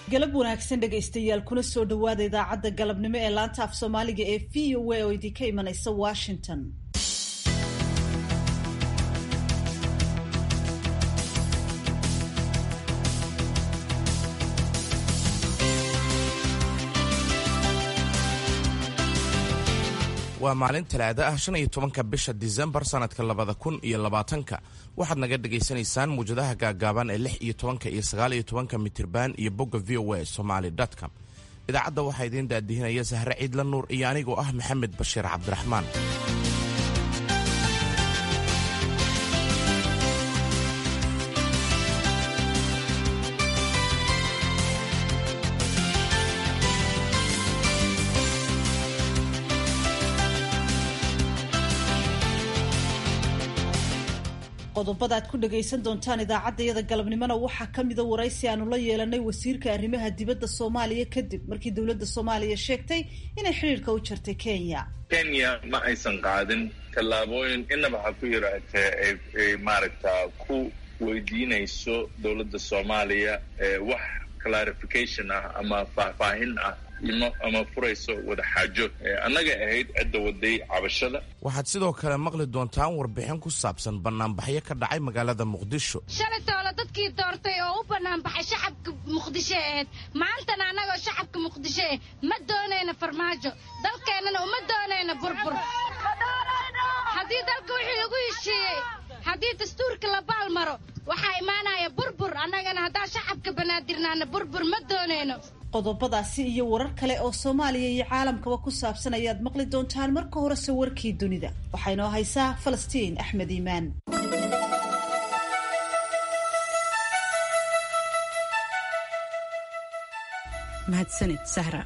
galab wanaagsan dhegaystayaal kuna soo dhowaada idaacadda galabnimo ee laanta af soomaaliga ee v o a oo idinka imanaysa washington waa maalin talaado ah shan iyo tobanka bisha disembar sanadka labada kun iyo labaatanka waxaad naga dhagaysanaysaan muwjadaha gaagaaban ee lix iyo tobanka iyo sagaal iyo tobanka mitirban iyo bogga v o a somaly com idaacadda waxaa idiin daadihinaya sahre ciidla nuur iyo anigoo ah maxamed bashiir cabdiraxmaan qodobada aad ku dhagaysan doontaan idaacaddayada galabnimona waxaa ka mida waraysi aanu la yeelanay wasiirka arrimaha dibadda soomaaliya kadib markii dowladda soomaaliya sheegtay inay xidhiirka u jartay kenya kenya ma aysan qaadin tallaabooyin inaba ha ku yaraatee ay maaragta ku weydiinayso dowladda soomaaliya wax clarification ah ama faahfaahin ah ama furayso wada xaajo annaga ahayd cidda waday cabashada waxaad sidoo kale maqli doontaan warbixin ku saabsan banaanbaxyo ka dhacay magaalada muqdisho shalay toole dadkii doortay oo u banaanbaxay shacabka muqdisho ahayd maantana annagoo shacabka muqdisho ah ma doonayna farmaajo dalkeennana uma doonayna burbur haddii dalka wixii lagu heshiiyey haddii dastuurka la baalmaro waxaa imaanaya burbur annagana haddaan shacabka banaadirnaana burbur ma doonayno qodobadaasi iyo warar kale oo soomaaliya iyo caalamkaba ku saabsan ayaad maqli doontaan marka horese warkii dunida waxaa inoo haysaa falastiin axmed iimaan mahadsanid sahra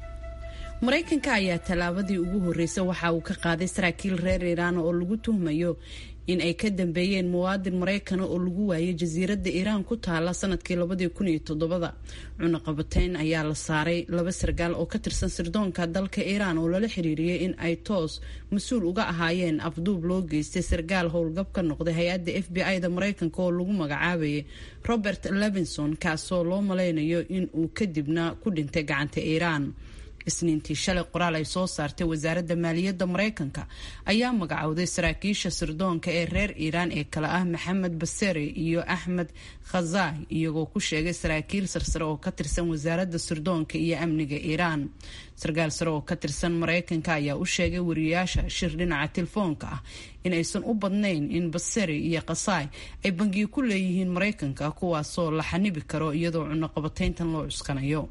maraykanka ayaa tallaabadii ugu horreysay waxa uu ka qaaday saraakiil reer iiraan oo lagu tuhmayo in ay ka dambeeyeen muwaadin maraykana oo lagu waayay jasiiradda iiraan ku taala sanadkii labadii kun iyo todobada cunaqabateyn ayaa la saaray laba sargaal oo ka tirsan sirdoonka dalka iiraan oo lala xiriiriyey in ay toos mas-uul uga ahaayeen afduub loo geystay sargaal howlgab ka noqday hay-adda f b i-da maraykanka oo lagu magacaabayay robert levinson kaasoo loo malaynayo in uu kadibna ku dhintay gacanta iiraan isniintii shalay qoraal ay soo saartay wasaaradda maaliyadda maraykanka ayaa magacowday saraakiisha sirdoonka ee reer iiraan ee kale ah maxamed basere iyo axmed khazai iyagoo ku sheegay saraakiil sarsare oo ka tirsan wasaaradda sirdoonka iyo amniga iiraan sarkaal sare oo ka tirsan maraykanka ayaa u sheegay wariyayaasha shir dhinaca telefoonka ah in aysan u badnayn in basere iyo khasai ay bangiyo ku leeyihiin maraykanka kuwaasoo la xanibi karo iyadoo cunaqabateyntan loo cuskanayo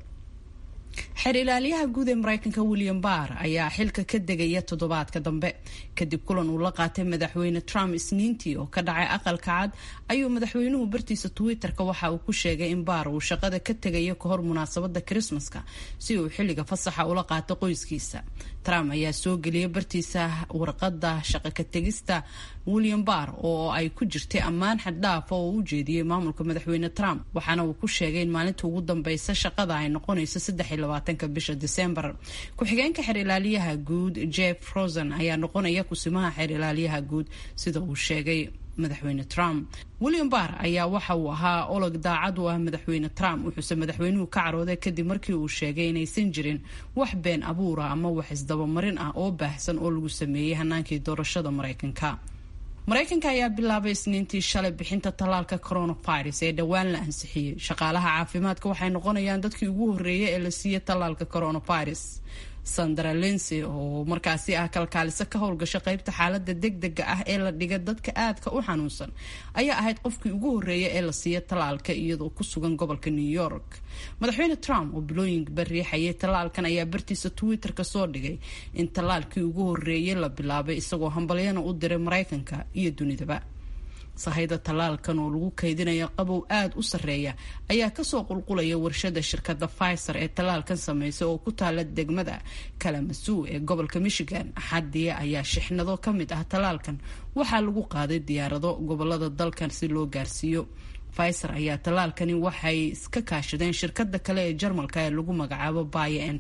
xeer ilaaliyaha guud ee maraykanka william barr ayaa xilka ka degaya toddobaadka dambe kadib kulan uu la qaatay madaxweyne trump isniintii oo ka dhacay aqalka cad ayuu madaxweynuhu bartiisa twitter-ka waxa uu ku sheegay in baar uu shaqada ka tegayo kahor munaasabada krismaska si uu xilliga fasaxa ula qaato qoyskiisa trump ayaa soo geliyay bartiisa warqada shaqo ka tegista william barr oo ay ku jirtay ammaan xaddhaaf oo u jeediyey maamulka madaxweyne trump waxaana uu ku sheegay in maalinta ugu dambeysa shaqada ay noqonayso ka bisha disembar ku-xigeenka xeer ilaaliyaha guud jeff rosen ayaa noqonaya kusimaha xeer ilaaliyaha guud sida uu sheegay madaxweyne trump william barr ayaa waxa uu ahaa olog daacad u ah madaxweyne trump wuxuuse madaxweynuhu ka carooday kadib markii uu sheegay inaysan jirin wax been abuura ama wax isdabamarin ah oo baahsan oo lagu sameeyey hanaankii doorashada maraykanka maraykanka ayaa bilaabay isniintii shalay bixinta tallaalka coronavirus ee dhowaan la ansixiyey shaqaalaha caafimaadka waxay noqonayaan dadkii ugu horreeyay ee la siiyey tallaalka coronavirus sandra linsey oo markaasi ah kalkaaliso ka howlgasho qeybta xaalada degdega ah ee la dhiga dadka aadka u xanuunsan ayaa ahayd qofkii ugu horreeya ee la siiya tallaalka iyadoo ku sugan gobolka new york madaxweyne trump oo bilooyinba riixayay tallaalkan ayaa bartiisa twitter-ka soo dhigay in tallaalkii ugu horreeyay la bilaabay isagoo hambalyana u diray maraykanka iyo dunidaba sahayda tallaalkan oo lagu kaydinayo qabow aada u sarreeya ayaa kasoo qulqulaya warshada shirkadda pfizer ee tallaalkan sameysay oo ku taala degmada kalamasuw ee gobolka michigan axadii ayaa shixnado ka mid ah tallaalkan waxaa lagu qaaday diyaarado gobolada dalkan si loo gaarsiiyo pfizer ayaa tallaalkani waxay iska kaashadeen shirkada kale ee jarmalka ee lagu magacaabo bio entech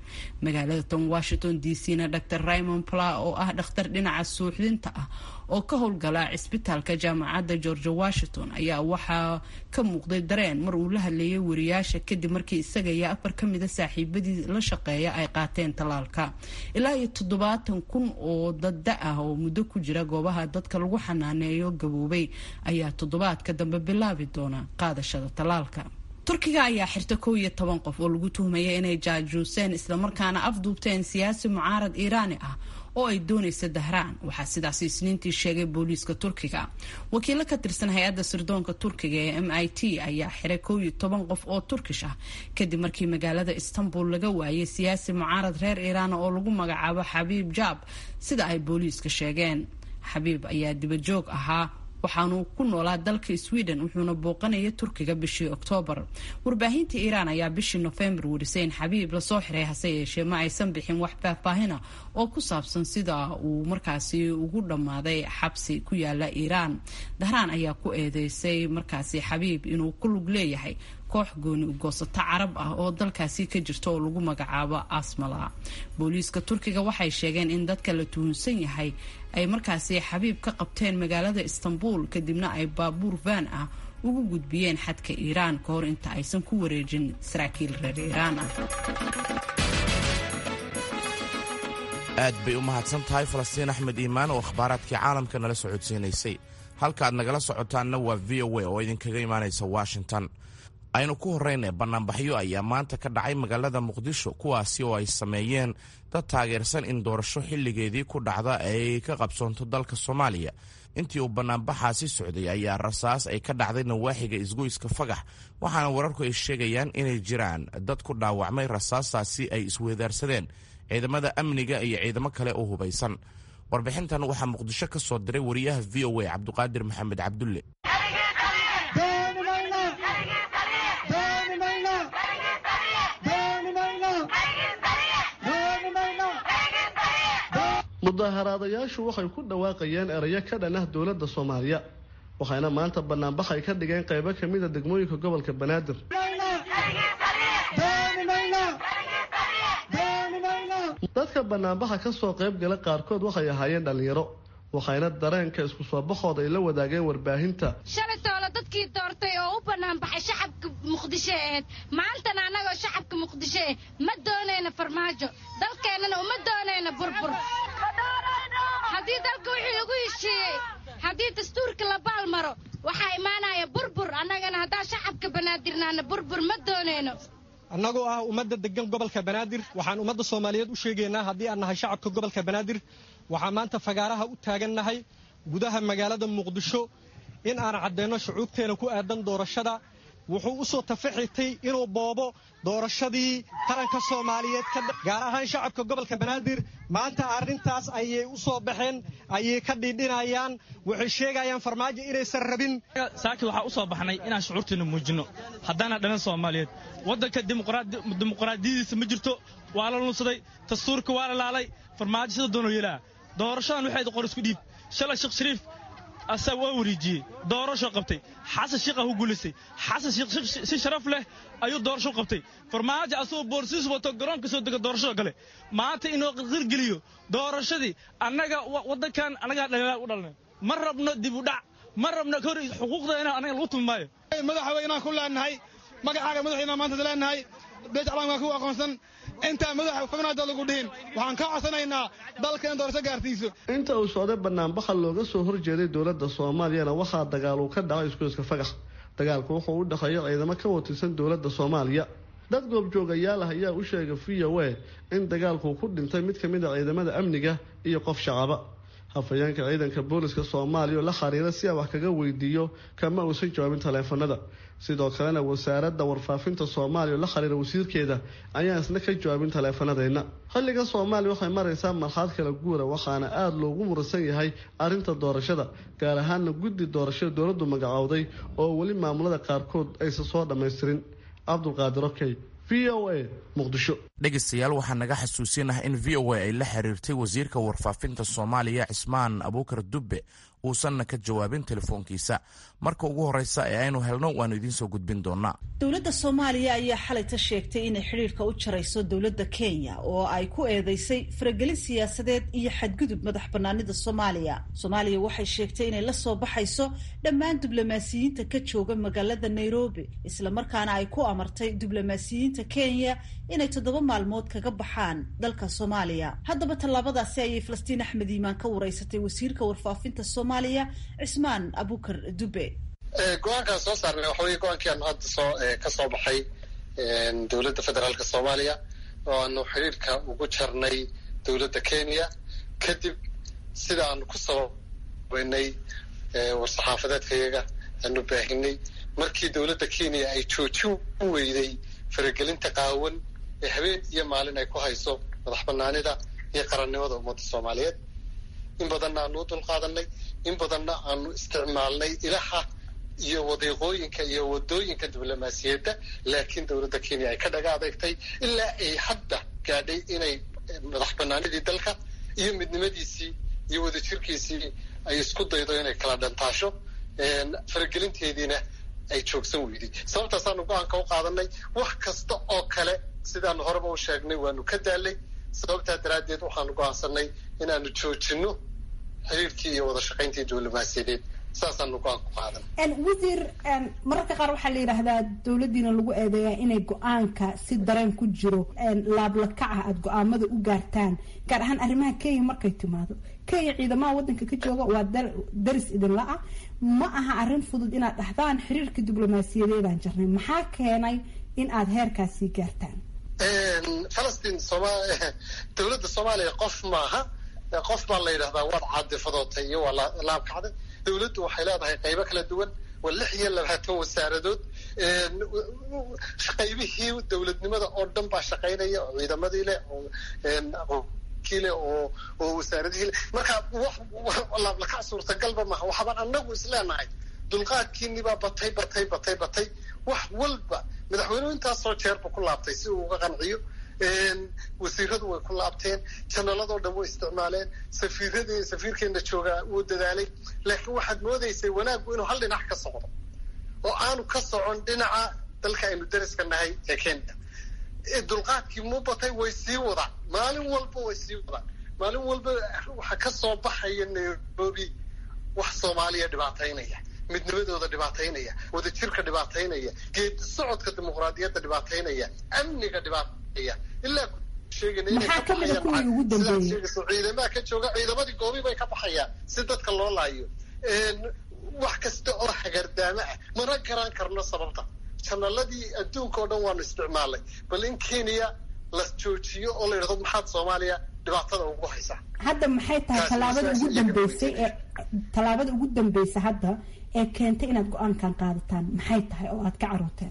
magaalada tan washington d c na dr raymond pla oo ah dhakhtar dhinaca suuxdinta ah oo ka howlgala cisbitaalka jaamacadda george washington ayaa waxaa ka muuqday dareen mar uu la hadleeyay wariyaasha kadib markii isaga iyo afar ka mida saaxiibadii la shaqeeya ay qaateen tallaalka ilaa iyo toddobaatan kun oo dadda ah oo muddo ku jira goobaha dadka lagu xanaaneeyo gaboobay ayaa toddobaadka dambe bilaabi doona qaadashada tallaalka turkiga ayaa xirta kow iyo toban qof oo lagu tuhmaya inay jaajuuseen islamarkaana afduubteen siyaasi mucaarad iiraani ah oo ay doonaysa dahraan waxaa sidaas isniintii sheegay booliiska turkiga wakiilo ka tirsan hay-adda sirdoonka turkiga ee m i t ayaa xiray kow iyo toban qof oo turkish ah kadib markii magaalada istanbul laga waayay siyaasi mucaarad reer iiraan oo lagu magacaabo xabiib jaab sida ay booliiska sheegeen xabiib ayaa dibajoog ahaa waxaanu ku noolaa dalka sweden wuxuuna booqanaya turkiga bishii oktoobar warbaahinta iiraan ayaa bishii nofembar warisay in xabiib lasoo xiray hase yeeshee ma aysan bixin wax faahfaahina oo ku saabsan sida uu markaasi ugu dhammaaday xabsi ku yaala iiraan dahraan ayaa ku eedeysay markaasi xabiib inuu ku lug leeyahay koox gooni ugoosato carab ah oo dalkaasi ka jirta oo lagu magacaabo asmala booliiska turkiga waxay sheegeen in dadka la tuhunsan yahay ay markaasi xabiib ka qabteen magaalada istanbul kadibna ay baabuur van ah ugu gudbiyeen xadka iiraan ka hor inta aysan ku wareejin saraakiil reer iiraan ah aad bay u mahadsan tahay falastiin axmed iimaan oo akhbaaraadkii caalamka nala socodsiinaysay halka aad nagala socotaanna waa v o a oo idinkaga imaanaysa washington aynu ku horrayna bannaanbaxyo ayaa maanta ka dhacay magaalada muqdisho kuwaasi oo ay sameeyeen dad taageersan in doorasho xilligeedii ku dhacda ay ka qabsoonto dalka soomaaliya intii uu bannaanbaxaasi socday ayaa rasaas ay ka dhacday nawaaxiga isgoyska fagax waxaana wararku ay sheegayaan inay jiraan dad ku dhaawacmay rasaastaasi ay isweedaarsadeen ciidamada amniga iyo ciidamo kale oo hubaysan warbixintan waxaa muqdisho ka soo diray wariyaha v o a cabduqaadir maxamed cabdulle mudaharaadayaashu waxay ku dhawaaqayeen erayo ka dhan ah dowladda soomaaliya waxayna maanta banaanbax ay ka dhigeen qaybo ka mida degmooyinka gobolka banaadir dadka banaanbaxa ka soo qayb gala qaarkood waxay ahaayeen dhallinyaro waxayna dareenka isku soo baxooda ay la wadaageen warbaahinta shalay toole dadkii doortay oo u bannaan baxay shacabka muqdisho ahayd maantana annagoo shacabka muqdisho ah ma doonayna farmaajo dalkeennana uma doonayna burbur haddii dalka wixii lagu heshiiyey haddii dastuurka la baal maro waxaa imaanaya burbur annagana haddaan shacabka banaadirnaana burbur ma doonayno annagoo ah ummadda degan gobolka banaadir waxaan ummadda soomaaliyeed u sheegaynaa haddii aan nahay shacabka gobolka banaadir waxaan maanta fagaaraha u taagannahay gudaha magaalada muqdisho in aan caddayno shucuubteena ku aadan doorashada wuxuu u soo tafaxitay inuu boobo doorashadii qaranka soomaaliyeed gaar ahaan shacabka gobolka banaadir maanta arrintaas ayay u soo baxeen ayay ka dhiidhinayaan waxay sheegayaan farmaajo inaysan rabin saaki waxaa u soo baxnay inaan shucuurteena muujinno haddaana dhalan soomaaliyeed waddanka dimuqraadiyadiisa ma jirto waa la lunsaday dastuurka waa la laalay farmaajo sida doonoo yeelaa doorashadan waxayd qor isku dhiib shalay sheekh shariif asaa waa wareejiyey doorasho qabtay xasan sheekh ah u guulaystay xasan sheekh si sharaf leh ayuu doorasho qabtay farmaajo asagoo boorsiis wato garoonka soo dega doorashada gale maanta inuu qirgeliyo doorashadii annaga waddankan annagaa dhaliilaa u dhalnay ma rabno dib u dhac ma rabno hor xuquuqda inaan annaga lagu tumi maayo madaxweynaan ku leenahay magacaaga madaxweynaan maanta leenahay beej calaamkaa ku aqoonsan intaa madaxa xubnaada lagu dhihin waxaan ka codsanaynaa dalka in doorasho gaarsiiso inta uu socday banaanbaxa looga soo horjeeday dowladda soomaaliyana waxaa dagaal uu ka dhacay isgoyska fagax dagaalku wuxuu u dhexeeya ciidamo ka watirsan dowladda soomaaliya dad goobjoogayaal ah ayaa u sheegay v o a in dagaalku ku dhintay mid ka mid a ciidamada amniga iyo qof shacaba hafayeenka ciidanka booliska soomaaliya oo la xiriira si aan wax kaga weydiiyo kama uusan jawaabin taleefanada sidoo kalena wasaaradda warfaafinta soomaaliya oo la xiriira wasiirkeeda ayaan isna ka jawaabin taleefanadeenna xilliga soomaaliya waxay maraysaa marxaad kala guura waxaana aada loogu muransan yahay arrinta doorashada gaar ahaana guddi doorashada dowladdu magacowday oo weli maamulada qaarkood aysan soo dhammaystirin cabdulqaadir okey v o a muqdisho dhegaystayaal waxaa naga xasuusinah in v o a ay la xiriirtay wasiirka warfaafinta soomaaliya cismaan abuukar dubbe uusanna ka jawaabin telefoonkiisa marka ugu horreysa ee aynu helno waannu idiinsoo gudbin doonaa dowladda soomaaliya ayaa xalayta sheegtay inay xidhiirka u jarayso dowladda kenya oo ay ku eedeysay faragelin siyaasadeed iyo xadgudub madax banaanida soomaaliya soomaaliya waxay sheegtay inay la soo baxayso dhammaan diblomaasiyiinta ka jooga magaalada nairobi islamarkaana ay ku amartay diblomaasiyiinta kenya inay toddoba maalmood kaga baxaan dalka soomaaliya haddaba tallaabadaasi ayay falastiin axmed iimaan ka wareysatay wasiirka warfaafinta soomaaliya cismaan abukar dube go-aankaan soo saarnay waxa weye go-aankii aanu hadda soo ka soo baxay dowladda federaalka soomaaliya oo aanu xidhiirka ugu jarnay dowladda kenya kadib sida aanu ku sababeynay war-saxaafadeedkayaga aanu baahinay markii dowladda kenya ay joojin weyday faragelinta qaawan ee habeen iyo maalin ay ku hayso madax banaanida iyo qarannimada ummadda soomaaliyeed in badanna aanu u dulqaadanay in badanna aanu isticmaalnay ilaha iyo wadiiqooyinka iyo wadooyinka diblomaasiyadda laakiin dowladda kenya ay ka dhaga adeegtay ilaa ay hadda gaadhay inay madax banaanidii dalka iyo midnimadiisii iyo wadajirkiisii ay isku daydo inay kala dhantaasho faragelinteediina ay joogsan weyday sababtaasaanu go-aanka u qaadanay wax kasta oo kale sidaanu horeba u sheegnay waanu ka daalay sababtaa daraaddeed waxaanu go-aansanay inaanu joojino xiriirkii iyo wada shaqayntii diblomaasiyadeed saasaanu go-aan ku qaadan wasiir mararka qaar waxaa la yidhaahdaa dowladdiina lagu eedeeyaa inay go-aanka si dareen ku jiro laablakaca aada go-aamada u gaartaan gaar ahaan arrimaha kenya markay timaado kenya ciidamaha waddanka ka jooga waa daris idinla ah ma aha arrin fudud inaad dhahdaan xiriirka diblomaasiyadeedaan jarnay maxaa keenay in aada heerkaasii gaartaan falastiin soma dowladda soomaaliya qof maaha qof baa la yidhahdaa waad caadifadootay iyo waa laabkacday dowladdu waxay leedahay qaybo kala duwan waa lix iyo labaatan wasaaradood qaybihii dowladnimada oo dhan baa shaqaynaya oo ciidamadii leh oo kii leh oo oo wasaaradihii leh marka laablakac suurtagalba maha waxbaan anagu isleenahay dulqaadkiinibaa batay batay batay batay wax walba madaxweynuhu intaasoo jeerba ku laabtay si uu uga qanciyo wasiiradu way ku laabteen janaladoo dhan way isticmaaleen safiiradii safiirkeena joogaa wuu dadaalay laakiin waxaad moodaysay wanaaggu inuu hal dhinac ka socdo oo aanu ka socon dhinaca dalka aynu dariska nahay ee kenya dulqaadkii mu batay way sii wadaan maalin walba way sii wadaan maalin walba waxaa ka soo baxaya nairobi wax soomaaliya dhibaataynaya midnimadooda dhibaataynaya wadajirka dhibaataynaya geedi socodka dimuqraadiyadda dhibaataynaya amniga dhibaataya ilaa maxaa kamida kuwii ugu dambeeyey ciidamaha ka jooga ciidamadii goobi bay ka baxayaan si dadka loo laayo wax kasta oo hagardaamo ah mana garan karno sababta janaladii adduunka oo dhan waanu isticmaalnay bal in kenya la joojiyo oo la yidhahdo maxaad soomaaliya dhibaatada ugu haysaa hadda maxay tahay tallaabada ugu dambeysay ee tallaabada ugu dambeysa hadda ee keentay inaad go-aankan qaadataan maxay tahay oo aad ka carooteen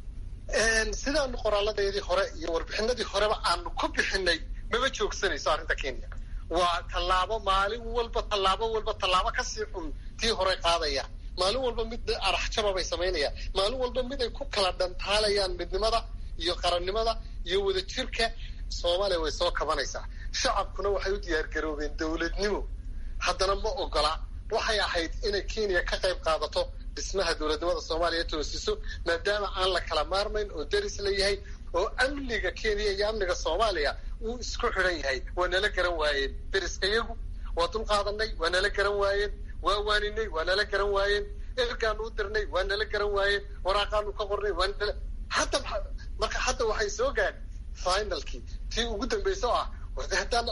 sidaanu qoraaladeedii hore iyo warbixinadii horeba aanu ku bixinay maba joogsanayso arrinta kenya waa tallaabo maalin walba tallaabo walba tallaabo kasii xun tii hore qaadaya maalin walba mid araxjaba bay samaynayaan maalin walba mid ay ku kala dhantaalayaan midnimada iyo qarannimada iyo wadajirka soomaaliya way soo kabanaysaa shacabkuna waxay u diyaargaroobeen dowladnimo haddana ma ogola waxay ahayd inay kenya ka qayb qaadato dhismaha dowladnimada soomaaliya toosiso maadaama aan la kala maarmayn oo deris la yahay oo amniga kenya iyo amniga soomaaliya uu isku xidhan yahay waa nala garan waayeen deriska yagu waa dul qaadanay waa nala garan waayeen waa waaninay waa nala garan waayeen ergaanu u dirnay waa nala garan waayeen waraaqaanu ka qornay waa nala hadda marka hadda waxay soo gaadhay finalkii tii ugu dambaysa oo ah haddaan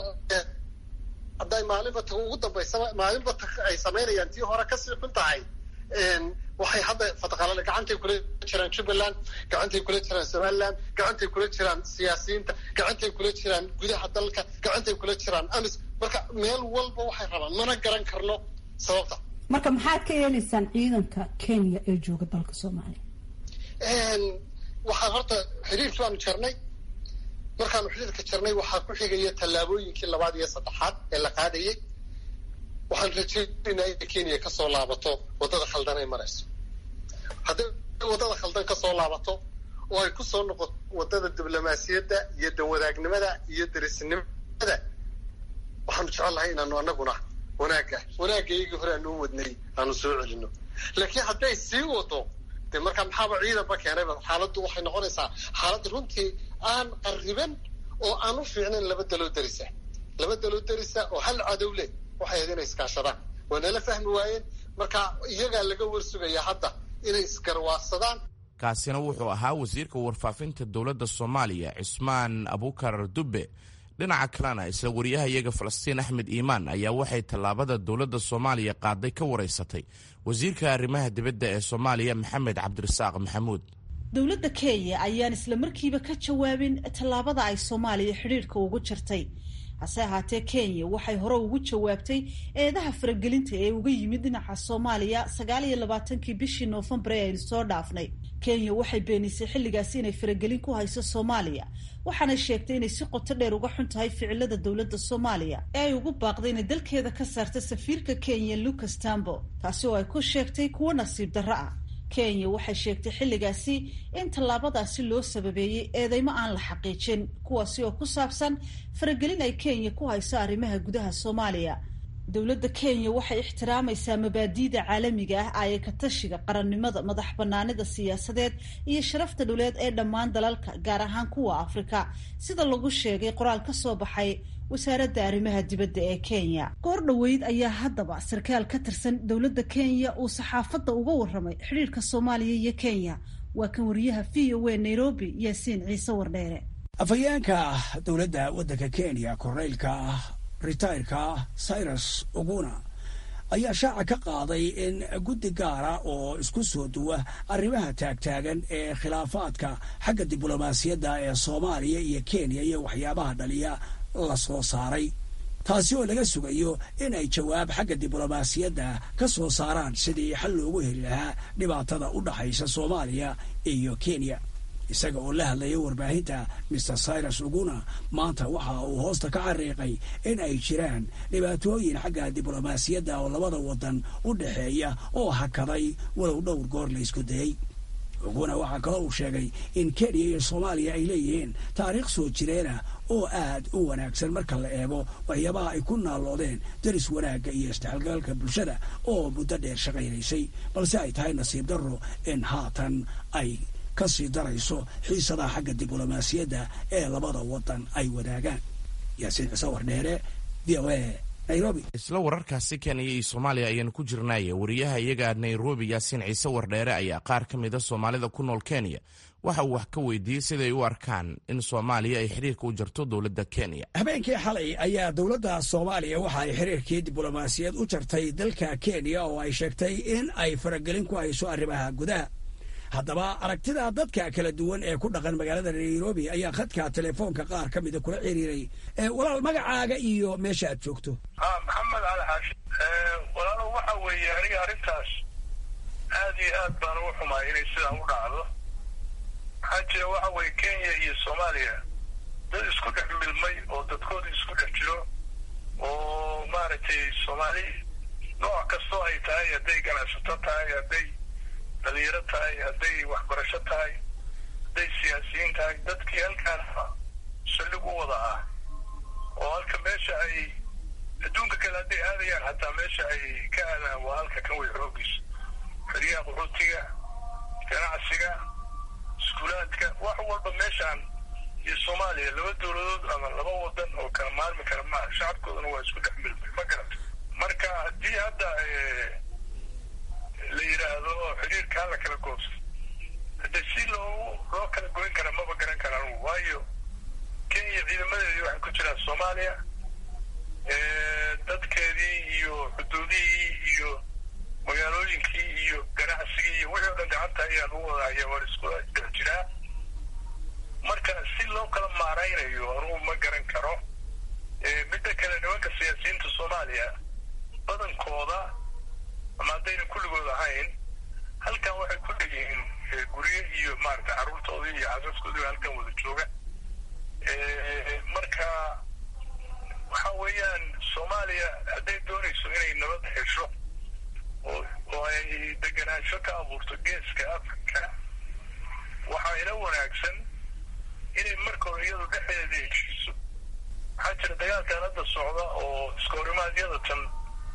hadday maalinba ta ugu dambaysa maalinba ta ay samaynayaan tii hore kasii xun tahay waxay hadda fataqalale gacantay kula jiraan jubbaland gacantay kula jiraan somaliland gacantay kula jiraan siyaasiyiinta gacantay kula jiraan gudaha dalka gacantay kula jiraan amis marka meel walba waxay rabaan mana garan karno sababta marka maxaad ka yeelaysaan ciidanka kenya ee jooga dalka soomaaliya waxaan horta xiriirkii baanu jarnay markaanu xiriirka jarnay waxaa ku xigaya tallaabooyinkii labaad iyo saddexaad ee la qaadayay waxaan rajaynaynaa inay kenya kasoo laabato waddada khaldan ay marayso hadday waddada khaldan kasoo laabato oo ay ku soo noqoto waddada diblomaasiyadda iyo danwadaagnimada iyo derisnimada waxaanu jecel lahay inaanu anaguna wanaagga wanaaggaygii hore aanu wadnay aanu soo celino laakiin hadday sii wado de markaa maxaaba ciidanba keenayba xaaladdu waxay noqonaysaa xaalad runtii aan qarriban oo aan u fiicnayn laba daloo darisa laba daloo darisa oo hal cadow leh waxay ahayd inay iskaashadaan waa nala fahmi waayeen marka iyagaa laga warsugayaa hadda inay isgarwaaqsadaan kaasina wuxuu ahaa wasiirka warfaafinta dowladda soomaaliya cismaan abukar dubbe dhinaca kalena isla wariyahayaga falastiin axmed iimaan ayaa waxay tallaabada dowladda soomaaliya qaaday ka waraysatay wasiirka arrimaha dibadda ee soomaaliya maxamed cabdirasaaq maxamuud dowladda kenya ayaan isla markiiba ka jawaabin tallaabada ay soomaaliya xidhiidhka ugu jirtay hase ahaatee kenya waxay hore ugu jawaabtay eedaha faragelinta ee uga yimid dhinaca soomaaliya sagaal iyo labaatankii bishii noofembar ee aynu soo dhaafnay kenya waxay beenisay xilligaasi inay faragelin ku hayso soomaaliya waxaanay sheegtay inay si qoto dheer uga xun tahay ficilada dowladda soomaaliya ee ay ugu baaqday inay dalkeeda ka saarta safiirka kenya lucas tambo taasi oo ay ku sheegtay kuwo nasiib darro ah kenya waxay sheegtay xilligaasi in tallaabadaasi loo sababeeyey eedeymo aan la xaqiijin kuwaasi oo ku saabsan faragelin ay kenya ku hayso arrimaha gudaha soomaaliya dowladda kenya waxay ixtiraamaysaa mabaadi'da caalamiga ah aye katashiga qarannimada madax banaanida siyaasadeed iyo sharafta dhuleed ee dhammaan dalalka gaar ahaan kuwa afrika sida lagu sheegay qoraal ka soo baxay wasaaradda arrimaha dibadda ee kenya goor dhoweyd ayaa haddaba sarkaal ka tirsan dowladda kenya uu saxaafadda uga warramay xidhiirka soomaaliya iyo kenya waa kan wariyaha v o a nairobi yaasiin ciise wardheere afhayeenka dowladda waddanka kenya korneylka ritayrka cyrus oguna ayaa shaaca ka qaaday in guddi gaara oo isku soo duwa arrimaha taagtaagan ee khilaafaadka xagga diblomaasiyadda ee soomaaliya iyo kenya iyo waxyaabaha dhaliya la soo saaray taasi oo laga sugayo in ay jawaab xagga diblomaasiyadda ka soo saaraan sidii xal loogu heli lahaa dhibaatada u dhaxaysa soomaaliya iyo kenya isaga oo la hadlaya warbaahinta maer cyrus uguna maanta waxa uu hoosta ka xariiqay in ay jiraan dhibaatooyin xagga diblomaasiyadda oo labada waddan u dhexeeya oo hakaday walow dhowr goor la isku dayey uguna waxaa kaloo uu sheegay in kenya iyo soomaaliya ay leeyihiin taariikh soo jireena oo aad u wanaagsan marka la eego waxyaabaha ay ku naalloodeen daris wanaagga iyo isdhexgalgalka bulshada oo muddo dheer shaqaynaysay balse ay tahay nasiib darro in haatan ay ka sii darayso xiisadaha xagga diblomaasiyadda ee labada waddan ay wadaagaan yaasiin ciise wardheere v o a nairobi isla wararkaasi kenya iyo soomaaliya ayaanu ku jirnaaye wariyaha iyaga nairobi yaasiin ciise wardheere ayaa qaar ka mida soomaalida ku nool kenya waxa uu wax ka weydiiyey siday u arkaan in soomaaliya ay xiriirka u jarto dowladda kenya habeenkii xalay ayaa dowladda soomaaliya waxa ay xiriirkii diblomaasiyad u jartay dalka kenya oo ay sheegtay in ay faragelin ku hayso arrimaha gudaha haddaba aragtida dadka kala duwan ee ku dhaqan magaalada nairobi ayaa khadka telefoonka qaar ka mida kula xiriiray walaal magacaaga iyo meesha aad joogto maxamed cali xaashi walaalo waxa weeye aniga arrintaas aad iyo aad baan ugu xumaay inay sidaa u dhacdo maxaa jira waxa weeye kenya iyo soomaaliya dad isku dhex milmay oo dadkooda isku dhex jiro oo maaragtay soomaali nooc kastoo ay tahay hadday ganacsato tahay hadday dhalinyaro tahay hadday waxbarasho tahay hadday siyaasiyiin tahay dadkii halkaan saldhig u wada ah oo halka meesha ay adduunka kale hadday aadayaan hataa meesha ay ka aadaan waa halka kan way xoogiisa xeryaha qaxootiga ganacsiga iskuulaadka wax walba meeshaan iyo soomaaliya laba dowladood ama laba wadan oo kala maarmi kara maaha shacabkoodana waa isku dhex milmay ma garata marka haddii hadda la yidhaahdo xiriirka hala kala goobsa hade si loo loo kala goyn kara maba garan kara anugu waayo kenya ciidamadeedii waxay ku jiraan soomaaliya dadkeedii iyo xuduudihii iyo magaalooyinkii iyo ganacsigii iyo wixii o dhan gacanta ayaan u wadahaya war isku dhex jiraa marka si loo kala maaraynayo anugu ma garan karo midda kale nimanka siyaasiyiinta soomaaliya badankooda ama haddayna kulligood ahayn halkan waxay ku leeyihiin guryo iyo maarata carruurtoodii iyo xasaskoodii halkan wada jooga marka waxa weeyaan soomaaliya hadday doonayso inay nabad hesho oo oo ay deganaansho ka abuurto geeska africa waxaa ila wanaagsan inay marka hore iyadu dhexdeeda heshiiso waxaa jira dagaalkan hadda socda oo iskahorimaadiyada tan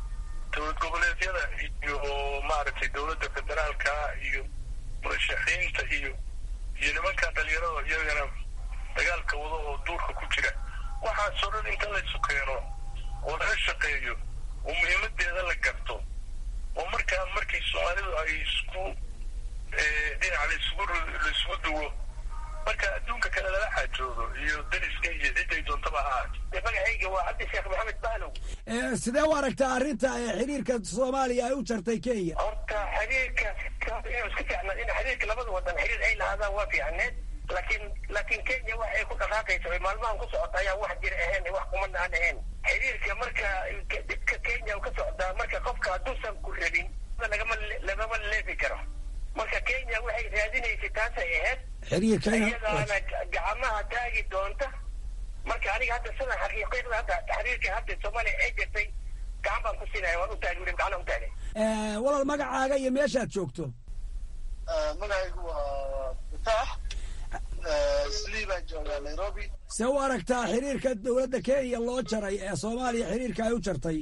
dowlad goboleedyada iyo maaragtay dowladda federaalka iyo murashaxiinta iyo iyo nimankan dhalinyarada iyagana dagaalka wado oo duurka ku jira waxaasoo dhan inta laysu keeno oo laga shaqeeyo oo muhiimadeeda la garto oo markaa markii soomaalidu ay isku dhinac laisugu laisugu duwo marka adduunka kale lala xaajoodo iyo dariska iyo ciday doontaba ha ahaate magacayga waa cabdi sheekh maxamed bahlow sidee u aragtaa arrinta xiriirka soomaaliya ay u jartay kenya horta xiriirka inuu iska fiicnaa in xiriirka labada wadan xiriir ay lahaadaan waa fiicneed laakiin laakiin kenya wax ay ku dhaqaaqaysa ay maalmahan ku socota ayaa wax jir ahayn wax kumana aan ahayn xiriirka marka dhibka kenya ka socdaa marka qofka hadduusan ku rabin lagama lagama leefi karo marka kenya waxay raadinaysay taasay ahayd xiriirka iyadaana gacmaha taagi doonta marka aniga hadda sidan xaqiiqada hadda xiriirka hadda soomaaliya ay jirtay gacan baan ku siinaya waan u taagay weli gacana u taagay walaal magacaaga iyo meeshaad joogto magacaygu waa fataax slii baan joogaa nairobi see u aragtaa xiriirka dowladda kenya loo jaray ee soomaaliya xiriirka ay u jartay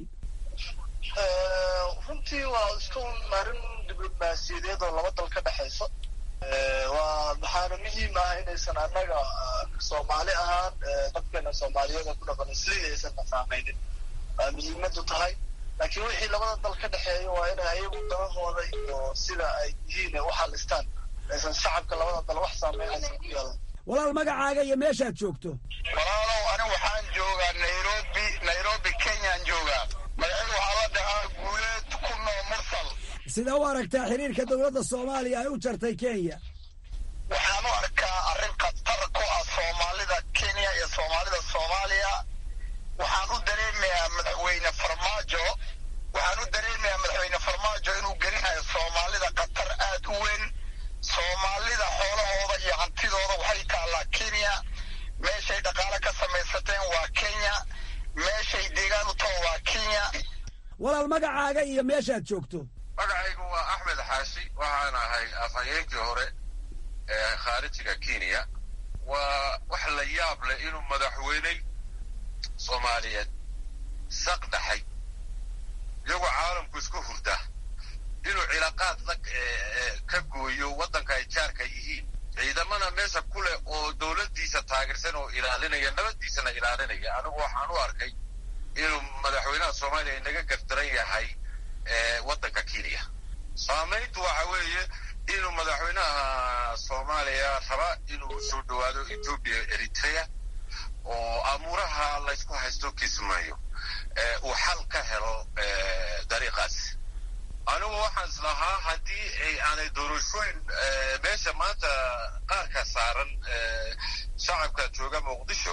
runtii waa iska arrin diblomaasiyadeed oo laba dal ka dhexaysa waa waxaana muhiim ah inaysan annaga soomaali ahaan dadkeena soomaaliyeed oo ku dhaqan slii aysan saameynin waa muhiimadu tahay laakiin wixii labada dal ka dhexeeya waa inay ayagu dalahooda iyo sida ay yihiin u xalistaan aysan shacabka labada dal wax saameynaysa ku yeelan walaal magacaaga iyo meeshaad joogto walaalow anigu waxaan joogaa nairobi nairobi kenyaan joogaa magacaygu waxaa la dhahaa guuleed ku noo mursal sidee u aragtaa xiriirka dowladda soomaaliya ay u jartay kenya waxaan u arkaa arrin khatar ku ah soomaalida kenya iyo soomaalida soomaaliya waxaan u dareemayaa madaxweyne farmaajo waxaan u dareemayaa madaxweyne farmaajo inuu gelinayo soomaalida khatar aad u weyn soomaalida xoolahooda iyo hantidooda waxay taallaa kenya meeshay dhaqaale ka samaysateen waa kenya meeshay deegaan u taho waa kenya walaal magacaaga iyo meeshaad joogto magacaygu waa axmed xaashi waxaan ahay afhayeenkii hore ee khaarijiga kenya waa wax la yaab leh inuu madaxweyne soomaaliyeed saq dhaxay iyagoo caalamku isku hurda inuu cilaaqaad la ka gooyo waddanka ay jaarka yihiin ciidamana meesha ku leh oo dowladdiisa taageersan oo ilaalinaya nabaddiisana ilaalinaya anigu waxaan u arkay inuu madaxweynaha soomaaliya inaga gardaran yahay waddanka kenya saamayntu waxa weeye inuu madaxweynaha soomaaliya raba inuu soo dhowaado etoobiya eritrea oo amuuraha laysku haysto kismaayo uu xal ka helo dariiqaas anigu waxaan islahaa haddii ay aanay doorashooyin meesha maanta qaarka saaran shacabka jooga muqdisho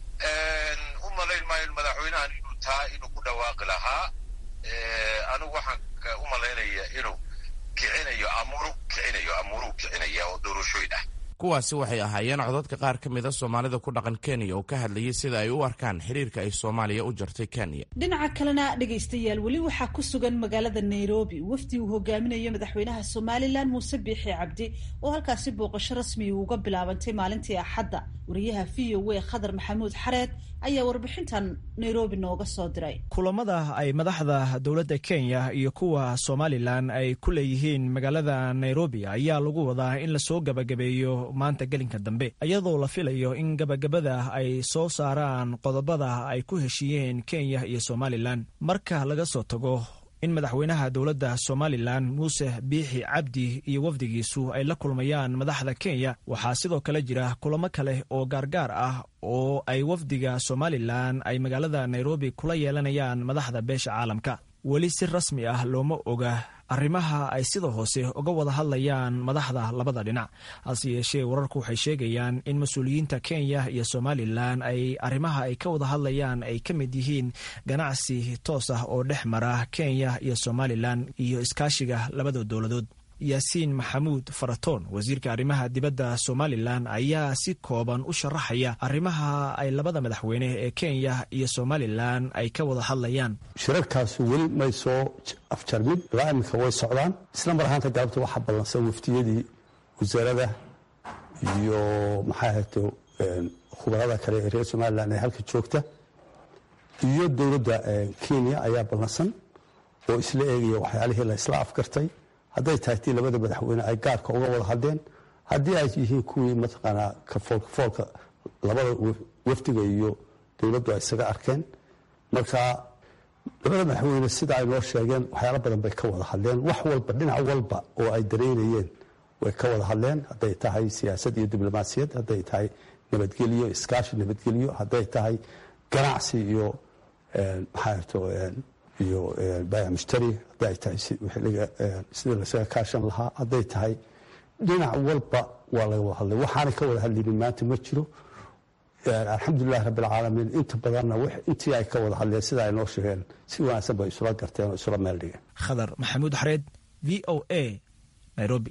u malayn maayo madaxweynahan inuu taa inuu ku dhawaaqi lahaa anigu waxaan u malaynaya inuu kicinayo amuuru kicinayo amuuruu kicinaya oo doorashooyin ah kuwaasi waxay ahaayeen codadka qaar ka mid a soomaalida ku dhaqan kenya oo ka hadlayay sida ay u arkaan xiriirka ay soomaaliya u jartay kenya dhinaca kalena dhegaystayaal weli waxaa ku sugan magaalada nairobi wafdi uu hogaaminayo madaxweynaha somalilan muuse biixi cabdi oo halkaasi booqasho rasmi uga bilaabantay maalintii axadda wariyaha v o a khadar maxamuud xareed ayaa warbixintan nairobi nooga soo diray kulamada ay madaxda dowladda kenya iyo kuwa somalilan ay ku leeyihiin magaalada nairobi ayaa lagu wadaa in lasoo gabagabeeyo maanta gelinka dambe iyadoo la filayo in gabagabada ay soo saaraan qodobada ay ku heshiiyeen kenya iyo somalilan marka laga soo tago in madaxweynaha dowladda somalilan muuse biixi cabdi iyo wafdigiisu ay la kulmayaan madaxda kenya waxaa sidoo kale jira kulamo kale oo gaargaar ah oo ay wafdiga somalilan ay magaalada nairobi kula yeelanayaan madaxda beesha caalamka weli si rasmi ah looma oga arrimaha ay sida hoose uga wada hadlayaan madaxda labada dhinac hase yeeshee wararku waxay sheegayaan in mas-uuliyiinta kenya iyo somalilan ay arrimaha ay ka wada hadlayaan ay ka mid yihiin ganacsi toos ah oo dhex mara kenya iyo somalilan iyo iskaashiga labada dowladood yaasiin maxamuud faratoon wasiirka arrimaha dibadda somalilan ayaa si kooban u sharaxaya arrimaha ay labada madaxweyne ee kenya iyo somalilan ay ka wada hadlayaan shirarkaasu weli may soo afjarmin ilaa iminka way socdaan isla mar ahaanta galabta waxaa ballansan waftiyadii wasaarada iyo maxaa ahayto khubarada kale ee reer somalilan ee halka joogta iyo dowladda kenya ayaa ballansan oo isla eegaya waxyaalihii la isla afgartay hadday tahay tii labada madaxweyne ay gaarka uga wada hadleen haddii ay yihiin kuwii mataqaanaa kafoolka labada wafdiga iyo dowladdu ay isaga arkeen marka labada madaxweyne sida ay noo sheegeen waxyaalo badan bay ka wada hadleen wax walba dhinac walba oo ay dareynayeen way ka wada hadleen hadday tahay siyaasad iyo diblomaasiyad hadday tahay nabadgelyo iskaashi nabadgelyo hadday tahay ganacsi iyo maxaato iyo baayac mushtari hadday ay tahay sidii lasaga kaashan lahaa hadday tahay dhinac walba waa laga wada hadlay waxaanay ka wada hadlinin maanta ma jiro alxamdulilahi rabbi alcaalamiin inta badanna intii ay ka wada hadleen sida ay noo sheegeen si wanaagsan bay isula garteen oo isula meel dhigeen khadar maxamuud xareed v o a nairobi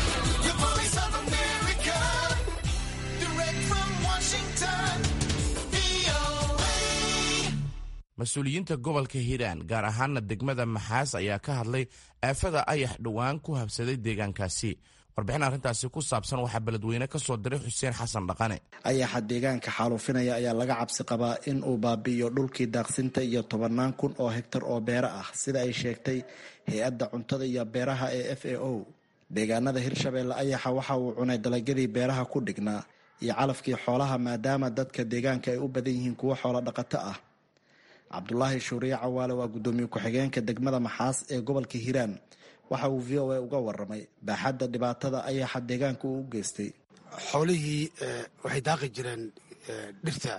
mas-uuliyiinta gobolka hiiraan gaar ahaana degmada maxaas ayaa ka hadlay aafada ayax dhowaan ku habsaday deegaankaasi warbixin arrintaasi ku saabsan waxaa beledweyne ka soo diray xuseen xasan dhaqane ayaxa deegaanka xaaluufinaya ayaa laga cabsi qabaa in uu baabi'iyo dhulkii daaqsinta iyo tobannaan kun oo hegtar oo beero ah sida ay sheegtay hay-adda cuntada iyo beeraha ee f a o deegaanada hirshabeelle ayaxa waxa uu cunay dalagyadii beeraha ku dhignaa iyo calafkii xoolaha maadaama dadka deegaanka ay u badan yihiin kuwo xoolo dhaqato ah cabdulaahi shuuriye cawaale waa guddoomiye ku-xigeenka degmada maxaas ee gobolka hiiraan waxa uu v o a uga waramay baaxadda dhibaatada ayaxa deegaanka uu u geystay xoolihii waxay daaqi jireen dhirta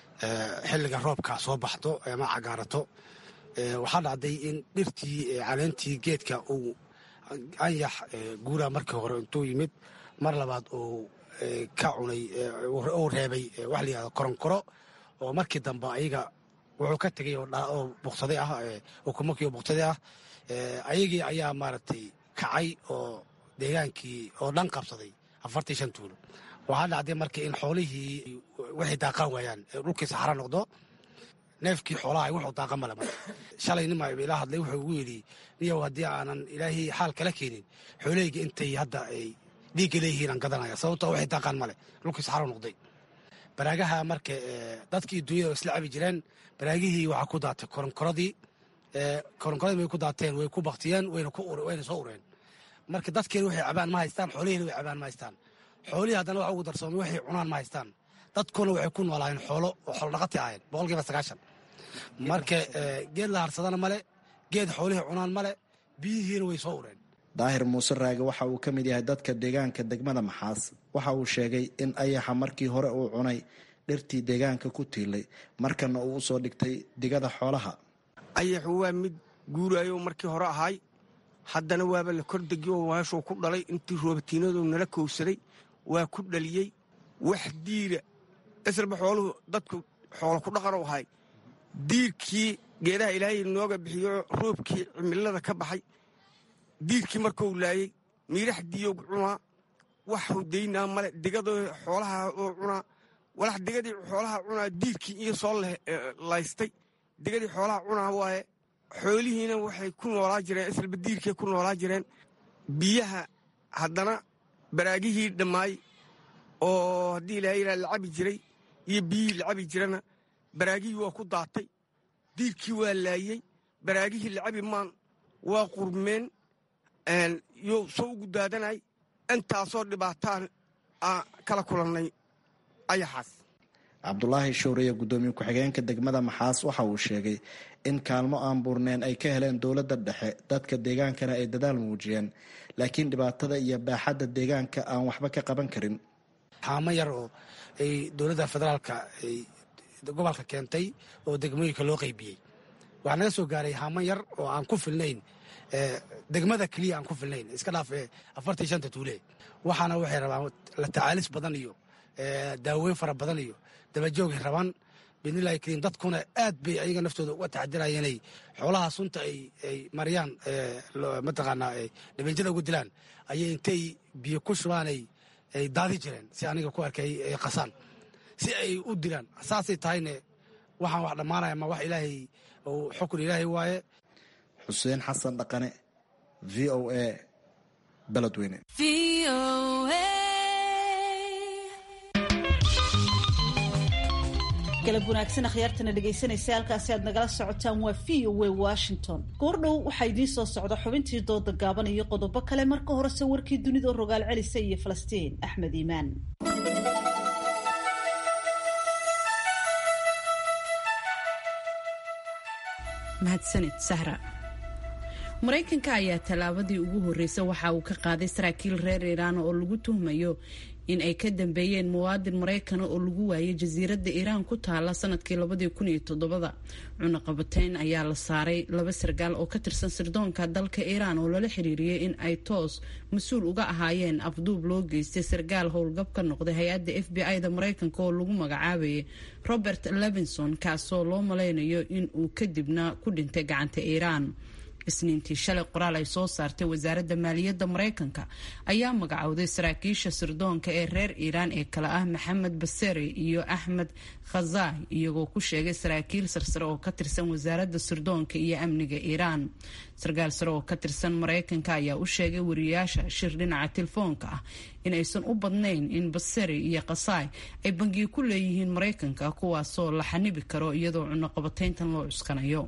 xilliga roobka soo baxdo ama cagaarato waxaa dhacday in dhirtii caleentii geedka uu anyax guuraa markii hore intuu yimid mar labaad uu ka cunay uu reebay waxa la yihahdo koronkoro oo markii dambe ayaga wuxuu ka tegay oo buksaday ah ukumakii oo buksaday ah ayagii ayaa maaragtay kacay oo deegaankii oo dhan qabsaday afartii shan tuulo waxaa dhacday marka in xoolihii waxay daaqaan waayaan dhulkii saxara noqdo neefkii xoolaha wuxuu daaqa male marka shalay nima ila hadlay wuxuu ugu yidhi niyow haddii aanan ilaahay xaal kala keenin xoolahayga intay hadda ay dhiigga leeyihiin aan gadanaya sababtoo waxay daaqaan male dhulkii saxara noqday baraagaha marka dadkii dunyada isla cabi jireen baraagihii waxaa ku daatay koronkoradii koronkoradii way ku daateen way ku baktiyeen wayna soo ureen marka dadkeena waxay cabaan ma haystaan xoolihiina way cabaan ma haystaan xoolihii haddana waxa ugu darsoomay waxay cunaan ma haystaan dadkuna waxay ku noolaayeen xoolo oo xoolo dhaqati ahayn boqolkiiba sagaashan marka geed la harsadana male geed xoolihii cunaan male biyihiina way soo ureen daahir muuse raage waxa uu ka mid yahay dadka deegaanka degmada maxaas waxa uu sheegay in ayaxa markii hore uu cunay dhirtii deegaanka ku tiilay markana uu usoo dhigtay digada xoolaha ayaxu waa mid guuraayo markii hore ahay haddana waaba la kordegyo oo meeshuu ku dhalay intii roobatiinadu nala kowsaday waa ku dhaliyey wax diira islaba xooluhu dadku xoolo ku dhaqan u ahay diirkii geedaha ilaahay nooga bixiyo roobkii cimilada ka baxay diirkii markuu laayey miiraxdiiyo cunaa waxuu daynaa male digadoo xoolaha oo cunaa walax digadii xoolaha cunaa diirkii iyo soo laystay digadii xoolaha cunaa waaye xoolihiina waxay ku noolaa jireen islaba diirkay ku noolaa jireen biyaha haddana baraagihii dhammaay oo haddii ilaaha yidhaha la cabi jiray iyo biyihii la cabi jirana baraagihii waa ku daatay diirkii waa laayey baraagihii la cabi maan waa qurmeen yo soo ugu daadanay intaasoo dhibaataan aan kala kulannay ayaxaas cabdulaahi showriye guddoomiye ku-xigeenka degmada maxaas waxa uu sheegay in kaalmo aan buurneen ay ka heleen dowladda dhexe dadka deegaankana ay dadaal muujiyeen laakiin dhibaatada iyo baaxadda deegaanka aan waxba ka qaban karin xaamo yar oo ay dowladda federaalka ay gobolka keentay oo degmooyinka loo qaybiyey waxaa naga soo gaaray haamo yar oo aan ku filnayn degmada keliya aan ku filnayn iska dhaaf afartii shanta tuule waxaana waxay rabaan la tacaalis badan iyo daaweyn fara badan iyo dabajoogay rabaan bidnillahi kariim dadkuna aad bay ayaga naftooda uga taxadiraya inay xoolaha sunta ay mariyaan mataqaanaa dhibanjada ugu dilaan ayay intay biyo ku shubaan ay daadi jireen si aniga ku arkay ay qasaan si ay u dilaan saasay tahayne waxaan wax dhammaanaya ma wax ilaahay xukun ilaahay waaye xuseen xasan dhaqane v o a beledweyne galab wanaagsan akhyaartana dhegaysanaysa halkaasi aad nagala socotaan waa v o w washington goordhow waxaa idiin soo socda xubintii dooda gaaban iyo qodobo kale marka horese warkii dunida rogaal celisa iyo falastiin axmed iimaan mahadsanid sahra maraykanka ayaa tallaabadii ugu horreysay waxa uu ka qaaday saraakiil reer iiraan oo lagu tuhmayo in ay ka dambeeyeen muwaadin maraykana oo lagu waayay jasiiradda iiraan ku taala sanadkii labadii kun iyo todobada cunaqabateyn ayaa la saaray laba sargaal oo ka tirsan sirdoonka dalka iiraan oo lala xiriiriyey in ay toos mas-uul uga ahaayeen afduub loo geystay sargaal howlgab ka noqday hay-adda f b i-da maraykanka oo lagu magacaabayay robert levinson kaasoo loo malaynayo in uu kadibna ku dhintay gacanta iiraan isniintii shalay qoraal ay soo saartay wasaaradda maaliyadda maraykanka ayaa magacowday saraakiisha sirdoonka ee reer iiraan ee kale ah maxamed baseri iyo axmed khazai iyagoo ku sheegay saraakiil sarsare oo ka tirsan wasaaradda sirdoonka iyo amniga iiraan sarkaal sare oo ka tirsan maraykanka ayaa u sheegay wariyayaasha shir dhinaca telefoonka ah in aysan u badnayn in baseri iyo khasai ay bangiyo ku leeyihiin maraykanka kuwaasoo la xanibi karo iyadoo cunaqabateyntan loo cuskanayo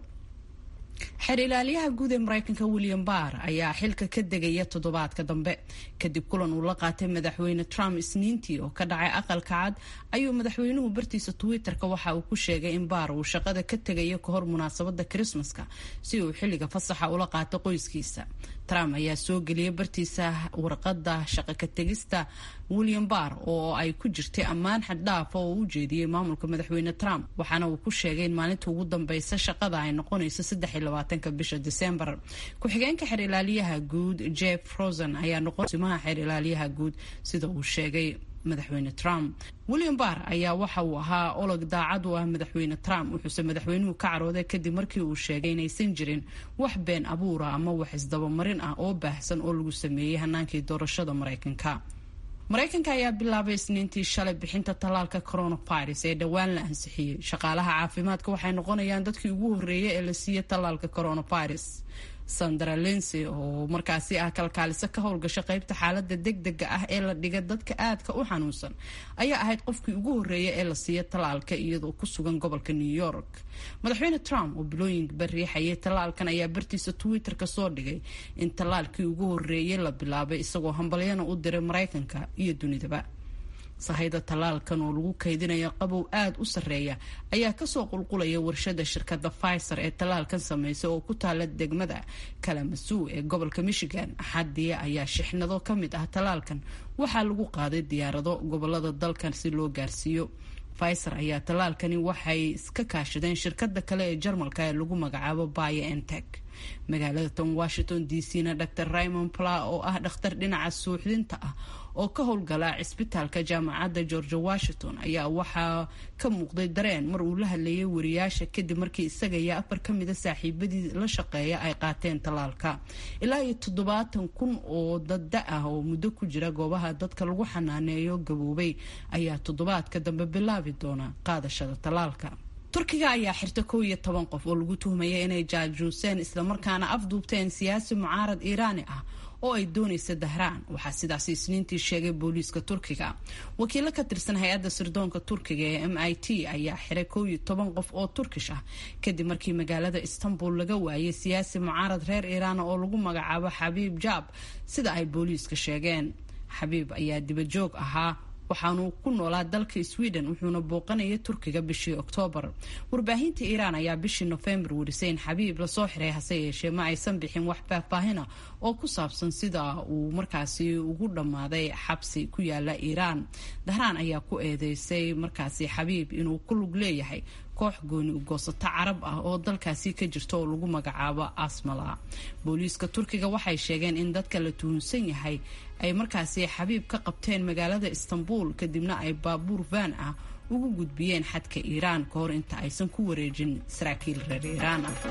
xeer ilaaliyaha guud ee maraykanka william barr ayaa xilka ka degaya toddobaadka dambe kadib kulan uu la qaatay madaxweyne trump isniintii oo ka dhacay aqalka cad ayuu madaxweynuhu bartiisa twitter-ka waxa uu ku sheegay in baar uu shaqada ka tegayo kahor munaasabada krismaska si uu xilliga fasaxa ula qaato qoyskiisa trump ayaa soo geliyay bartiisa warqada shaqo ka tegista william barr oo ay ku jirtay ammaan xaddhaafa oo u jeediyey maamulka madaxweyne trump waxaana uu ku sheegay in maalinta ugu dambeysa shaqada ay noqonayso ka bisha disembar ku-xigeenka xeer ilaaliyaha guud jeff rosen ayaa noqon simaha xeer ilaaliyaha guud sida uu sheegay madaxweyne trump william barr ayaa waxa uu ahaa olog daacad u ah madaxweyne trump wuxuuse madaxweynuhu ka carooday kadib markii uu sheegay inaysan jirin wax been abuura ama wax isdabamarin ah oo baahsan oo lagu sameeyey hanaankii doorashada maraykanka maraykanka ayaa bilaabay isniintii shalay bixinta tallaalka coronavirus ee dhowaan la ansixiyey shaqaalaha caafimaadka waxay noqonayaan dadkii ugu horreeyay ee la siiyey tallaalka coronavirus sandra lency oo markaasi ah kalkaaliso ka howlgasha qeybta xaalada degdega ah ee la dhiga dadka aadka u xanuunsan ayaa ahayd qofkii ugu horreeya ee la siiya tallaalka iyadoo ku sugan gobolka new york madaxweyne trump oo bilooyinba riixayay tallaalkan ayaa bartiisa twitter-ka soo dhigay in tallaalkii ugu horreeyay la bilaabay isagoo hambalyana u diray maraykanka iyo dunidaba sahayda tallaalkan oo lagu kaydinayo qabow aada u sarreeya ayaa kasoo qulqulaya warshada shirkadda pfizer ee tallaalkan sameysay oo ku taala degmada kalamasuw ee gobolka michigan axadii ayaa shixnado ka mid ah tallaalkan waxaa lagu qaaday diyaarado gobolada dalkan si loo gaarsiiyo pfizer ayaa tallaalkani waxay iska kaashadeen shirkada kale ee jarmalka ee lagu magacaabo bio entec magaalada tan washington d c na dr raymond pla oo ah dhakhtar dhinaca suuxdinta ah oo ka howlgala cisbitaalka jaamacadda george washington ayaa waxaa ka muuqday dareen mar uu la hadlayay wariyaasha kadib markii isaga iyo afar ka mida saaxiibadii la shaqeeya ay qaateen tallaalka ilaa iyo toddobaatan kun oo dadda ah oo muddo ku jira goobaha dadka lagu xanaaneeyo gaboobay ayaa toddobaadka dambe bilaabi doona qaadashada tallaalka turkiga ayaa xirta kow iyo toban qof oo lagu tuhmaya inay jaajuuseen islamarkaana afduubteen siyaasi mucaarad iiraani ah oo ay doonaysa dahraan waxaa sidaasi isniintii sheegay booliiska turkiga wakiilo ka tirsan hay-adda sirdoonka turkiga ee m i t ayaa xiray kow iyo toban qof oo turkish ah kadib markii magaalada istanbul laga waayay siyaasi mucaarad reer iiraana oo lagu magacaabo xabiib jaab sida ay booliiska sheegeen xabiib ayaa dibajoog ahaa waxaanu ku noolaa dalka sweden wuxuuna booqanayay turkiga bishii oktoobar warbaahinta iiraan ayaa bishii nofembar warisay in xabiib lasoo xiray hase yeeshee ma aysan bixin wax faahfaahina oo ku saabsan sida uu markaasi ugu dhammaaday xabsi ku yaala iiraan dahraan ayaa ku eedeysay markaasi xabiib inuu ku lug leeyahay koox gooni ugoosato carab ah oo dalkaasi ka jirta oo lagu magacaabo asmala booliiska turkiga waxay sheegeen in dadka la tuhunsan yahay ay markaasi xabiib ka qabteen magaalada istanbul kadibna ay baabuur van ah ugu gudbiyeen xadka iiraan ka hor inta aysan ku wareejin saraakiil reer iiraan ah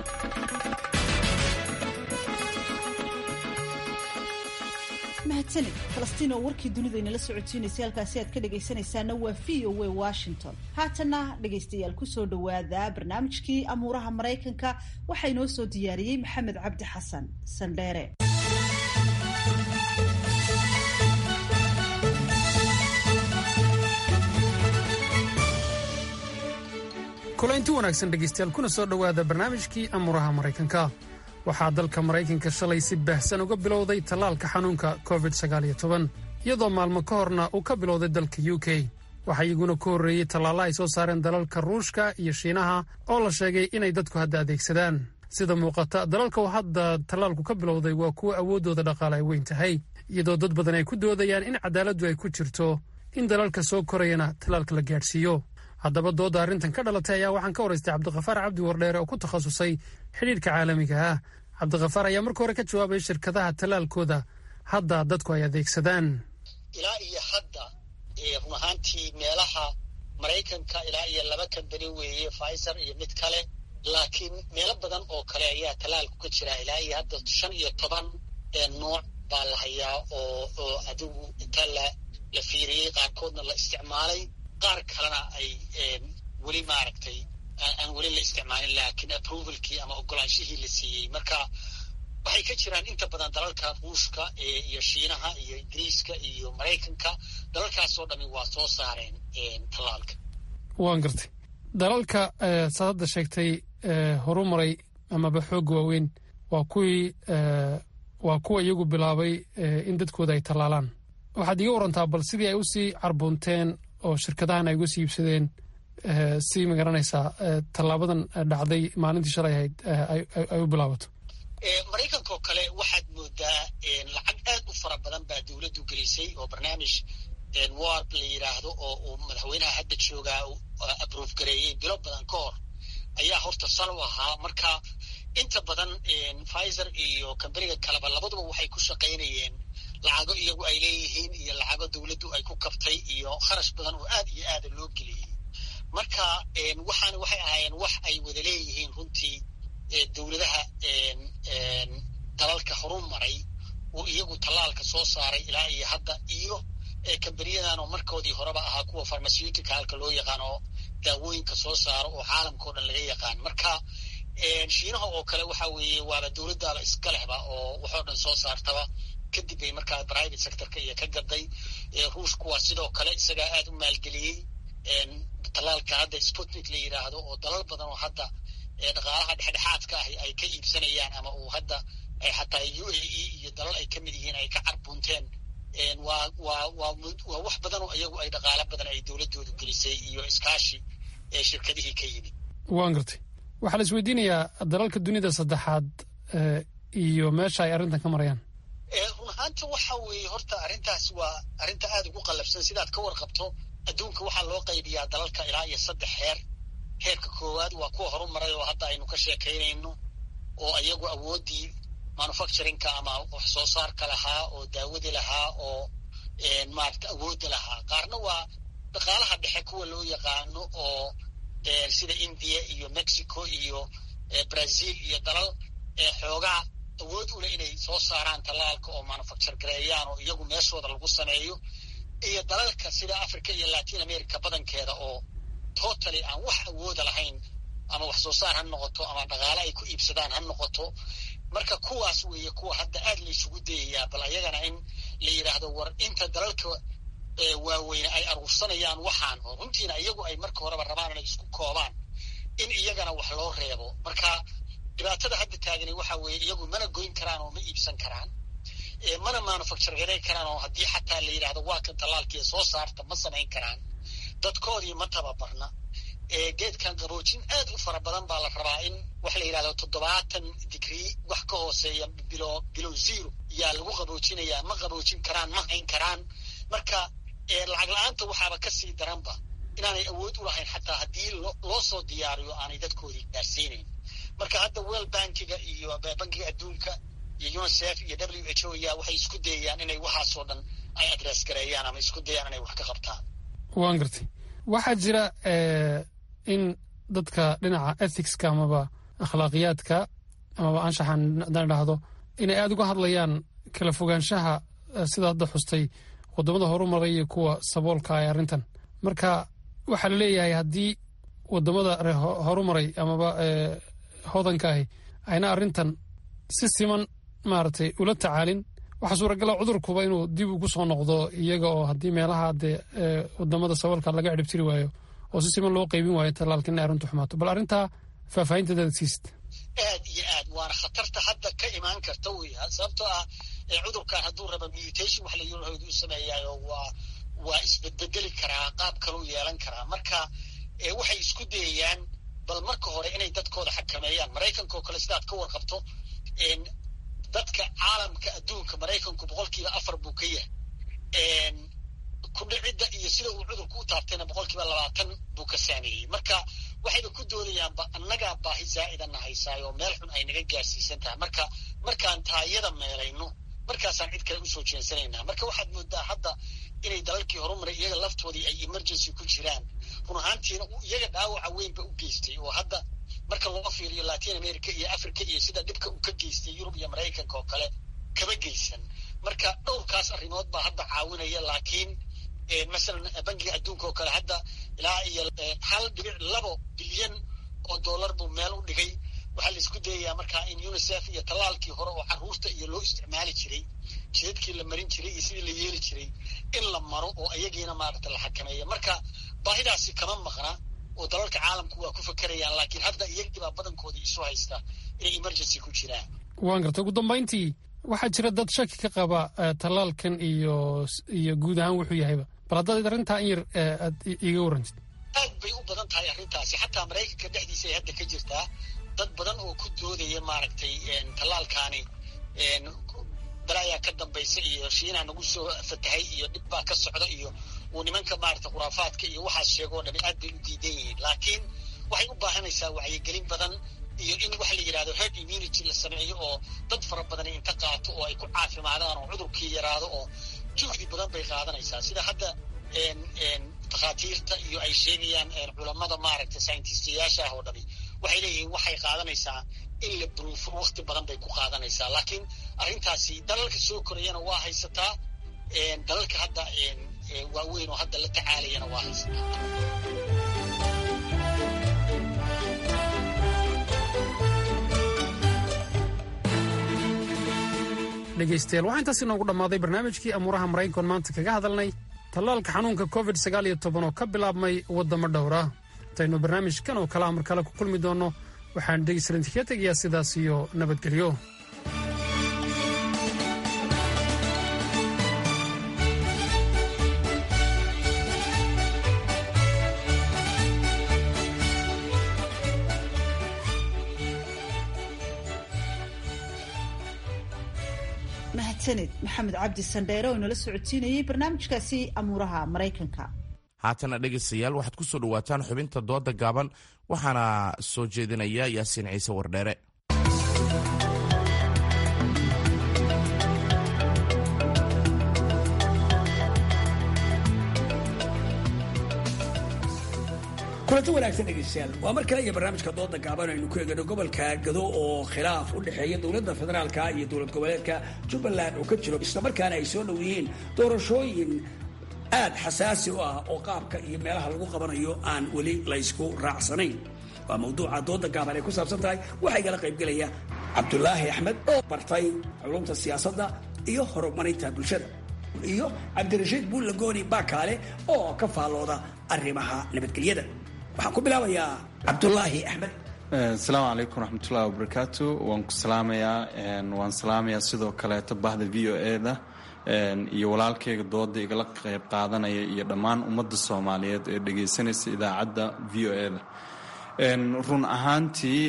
mahadsanid falastiin oo warkii dunida inala socotiinaysay halkaasi aad ka dhagaysanaysaana waa v o a washington haatana dhegaystayaal kusoo dhawaada barnaamijkii amuuraha maraykanka waxaa inoo soo diyaariyey maxamed cabdi xasan sandheere kulaynti wanaagsan dhegaystayaal kuna soo dhowaada barnaamijkii amuraha maraykanka waxaa dalka maraykanka shalay si baahsan uga bilowday tallaalka xanuunka covid iyadoo maalmo ka horna uu ka bilowday dalka u k waxaa iyaguna ku horreeyey tallaalla ay soo saareen dalalka ruushka iyo shiinaha oo la sheegay inay dadku hadda adeegsadaan sida muuqata dalalka uu hadda tallaalku ka bilowday waa kuwa awooddooda dhaqaale ay weyn tahay iyadoo dad badan ay ku doodayaan in cadaaladdu ay ku jirto in dalalka soo korayana tallaalka la gaadhsiiyo haddaba dooda arrintan ka dhalatay ayaa waxaan ka waraystay cabdikhafaar cabdi wardheere oo ku takhasusay xidhiidhka caalamiga ah cabdikhafaar ayaa marka hore ka jawaabay shirkadaha tallaalkooda hadda dadku ay adeegsadaan ilaa iyo hadda run ahaantii meelaha maraykanka ilaa iyo laba kambani weeye pfizer iyo mid kale laakiin meelo badan oo kale ayaa tallaalku ka jira ilaa iyo hadda shan iyo toban nooc baa la hayaa oo oo adigu inta la la fiiriyey qaarkoodna la isticmaalay qaar kalena ay weli maaragtay aan weli la isticmaalin laakiin approvalkii ama ogolaanshihii la siiyey marka waxay ka jiraan inta badan dalalka ruushka iyo shiinaha iyo ingiriiska iyo maraykanka dalalkaasoo dhami waa soo saareen tallaalka waan gartay dalalka saad hadda sheegtay horu maray amaba xoogga waaweyn waa kuwii waa kuwa iyagu bilaabay in dadkooda ay tallaalaan waxaad iga warantaa bal sidii ay usii carbuunteen oo shirkadahan ay uga sii iibsadeen si magaranaysaa tallaabadan dhacday maalintii shalay ahayd ay u bilaabato maraykanka oo kale waxaad moodaa lacag aad u fara badan baa dowladdu gelisay oo barnaamij warp la yidhaahdo oo uu madaxweynaha hadda joogaa abroof gareeyey bilo badan ka hor ayaa horta sal u ahaa marka inta badan pfizer iyo kambaniga kaleba labaduba waxay ku shaqaynayeen lacago iyagu ay leeyihiin iyo lacago dowladdu ay ku kabtay iyo kharash badan oo aad iyo aada loo geliyey marka waxaana waxay ahaayeen wax ay wada leeyihiin runtii dowladaha dalalka horu maray oo iyagu tallaalka soo saaray ilaa iyo hadda iyo kambaniyadan oo markoodii horeba ahaa kuwa pharmaceuticalka loo yaqaan oo daawooyinka soo saaro oo caalamka o dhan laga yaqaan marka shiinaha oo kale waxa weeye waaba dowladdaaba iska lehba oo waxoo dhan soo saartaba kadib bay markaa private sectorka iyo ka gaday ruushku waa sidoo kale isagaa aad u maalgeliyey tallaalka hadda sputnik la yidhaahdo oo dalal badan oo hadda dhaqaalaha dhexdhexaadka ah ay ka iibsanayaan ama uu hadda xataa u a e iyo dalal ay ka mid yihiin ay ka carbunteen waa waa waa waa wax badan oo iyagu ay dhaqaalo badan ay dowladdoodu gelisay iyo iskaashi ee shirkadihii ka yimid waan gartay waxaa la isweydiinayaa dalalka dunida saddexaad iyo meesha ay arrintan ka marayaan run ahaanta waxa weeye horta arrintaas waa arrinta aada ugu qallabsan sidaad ka warqabto adduunka waxaa loo qaybiyaa dalalka ilaa iyo saddex heer heerka koowaad waa kuwa horu maray oo hadda aynu ka sheekaynayno oo iyagu awooddii manufacturingka ama wax soo saarka lahaa oo daawadi lahaa oo maarata awoodda lahaa qaarna waa dhaqaalaha dhexe kuwa loo yaqaano oo sida india iyo mexico iyo brazil iyo dalal xoogaa awood ule inay soo saaraan tallaalka oo manufacture gareeyaan oo iyagu meeshooda lagu sameeyo iyo dalalka sida africa iyo latin america badankeeda oo totally aan wax awooda lahayn ama wax soo saar ha noqoto ama dhaqaale ay ku iibsadaan ha noqoto marka kuwaas weeye kuwa hadda aad la isugu dayayaa bal ayagana in la yidhaahdo war inta dalalka waaweyne ay aruursanayaan waxaan oo runtiina iyagu ay marka horeba rabaan inay isku koobaan in iyagana wax loo reebo marka dhibaatada hadda taagani waxa weeye iyagu mana goyn karaan oo ma iibsan karaan mana manufacture gareyn karaan oo haddii xataa la yidhahdo waa kan tallaalkiiya soo saarta ma samayn karaan dadkoodii ma tababarna geedkan qaboojin aad u fara badan baa la rabaa in wax la yidhahdo toddobaatan digrii wax ka hooseeya bilo bilow zero yaa lagu qaboojinayaa ma qaboojin karaan ma hayn karaan marka lacag la-aanta waxaaba kasii daranba inaanay awood u lahayn xataa haddii loo soo diyaariyo aanay dadkoodii gaarsiinayn marka hadda well bankiga iyo bankiga adduunka iyo unicef iyo w h o ya waxay isku dayayaan inay waxaasoo dhan ay adress gareeyaan ama isku dayaan inay wax ka qabtaan waan gartay waxaa jira in dadka dhinaca ethicska amaba akhlaaqiyaadka amaba anshaxan haddaan idhaahdo inay aada uga hadlayaan kala fogaanshaha sida hadda xustay wadamada horumaray iyo kuwa saboolka ee arrintan marka waxaa la leeyahay haddii wadamada horumaray amaba hodanka ahi ayna arrintan si siman maaragtay ula tacaalin waxaa suuragala cudurkuba inuu dib ugu soo noqdo iyaga oo haddii meelaha dee wadamada saboolka laga ciribtiri waayo oo si siman loo qaybin waayo tallaalka in ay arrintu xumaato bal arrintaa faahfaahinteedaad siist aad iyo aad waana khatarta hadda ka imaan karta wey sababtoo ah cudurkan hadduu raba mutation wax la yirahdo u sameeyaayo waa waa isbedbedeli karaa qaab kaluu yeelan karaa marka waxay isku dayayaan bal marka hore inay dadkooda xakameeyaan maraykanka oo kale sidaad ka warqabto dadka caalamka adduunka maraykanku boqolkiiba afar buu ka yahay ku dhicidda iyo sida uu cudurku u taabtayna boqolkiiba labaatan buu ka saameeyey marka waxayba ku doodayaanba annagaa baahi zaa'idana haysaayo meel xun ay naga gaarsiisan tahay marka markaan taayada meelayno markaasaan cid kale usoo jeensanaynaa marka waxaad moodaa hadda inay dalalkii horumaray iyaga laftoodii ay emergency ku jiraan run ahaantiina iyaga dhaawaca weynba u geystay oo hadda marka loo fiiriyo latin america iyo africa iyo sida dhibka uu ka geystay yurub iyo maraykanka oo kale kama geysan marka dhowrkaas arrimood baa hadda caawinaya laakiin masalan bangiga adduunka oo kale hadda ilaa iyo hal dhibic labo bilyan oo dollar buu meel u dhigay waxaa la isku dayayaa markaa in unicef iyo tallaalkii hore oo carruurta iyo loo isticmaali jiray jidadkii la marin jiray iyo sidii la yeeli jiray in la maro oo iyagiina maaragta la xakameeya marka baahidaasi kama maqna oo dalalka caalamku waa ku fakerayaan laakiin hadda iyagiibaa badankooda isu haysta inay emergency ku jiraan waan garta ugu dambayntii waxaa jira dad shaki ka qaba tallaalkan iyo iyo guud ahaan wuxuu yahayba bal haddaad arrintaa in yar aad iiga warrantid aad bay u badan tahay arrintaasi xataa maraykanka dhexdiisa ay hadda ka jirtaa dad badan oo ku doodaya maaragtay tallaalkaani balaayaa ka dambaysa iyo shiinaa nagu soo fatahay iyo dhib baa ka socda iyo uu nimanka maaragta khuraafaadka iyo waxaas sheego o dhami aad bay u diidan yihiin laakiin waxay u baahanaysaa wacyigelin badan iyo in waxa la yidhahdo herd immunity la sameeyo oo dad fara badan inta qaato oo ay ku caafimaadaan oo cudurkii yaraado oo juhdi badan bay qaadanaysaa sida hadda takhaatiirta iyo ay sheegayaan culammada maaragta scientistayaasha ah oo dhami waxay leeyihiin waxay qaadanaysaa in la bruufo wakti badan bay ku qaadanaysaa laakiin arrintaasi dalalka soo korayana waa haysataa dalalka hadda waaweyn oo hadda la tacaalayana waa haysataa dhegaystayaal waxaa intaas inoogu dhammaaday barnaamijkii amuuraha maraykankoon maanta kaga hadalnay tallaalka xanuunka covid sagaal iyo toban oo ka bilaabmay waddamo dhowr ah intaynu barnaamijkan oo kalea mar kale ku kulmi doonno waxaan dhegeystalinti ka tegayaa sidaas iyo nabadgelyo mahadsaned maxamed cabdi sandheere oo inala socodsiinayay barnaamijkaasi amuuraha maraykanka haatana dhegaystayaal waxaad ku soo dhowaataan xubinta dooda gaaban waxaana soo jeedinaya yaasiin ciise wardheere kulanti wanaagsan dhegeystayaal waa mar kale iyo barnaamijka dooda gaaban aynu ku eegano gobolka gado oo khilaaf u dhexeeya dowladda federaalka iyo dowlad goboleedka jubbaland oo ka jiro islamarkaana ay soo dhow yihiin doorashooyin aad xasaasi u ah oo qaabka iyo meelaha lagu qabanayo aan weli laysku raacsanayn waa mawduuca dooda gaaban ay ku saabsan tahay waxaa igala qaybgelaya cabdulaahi axmed oo bartay culumta siyaasadda iyo horumarinta bulshada iyo cabdirashiid buullagooni baakaale oo ka faallooda arrimaha nabadgelyada waxaan ku bilaabayaa cabdulaahi axmed asalaamu calaykum waraxmatullahi wabarakaatu waan ku salaamayaa waan salaamayaa sidoo kaleeto bahda v o e da iyo walaalkayga dooda igala qayb qaadanaya iyo dhammaan ummadda soomaaliyeed ee dhegaysanaysa idaacadda v o e da run ahaantii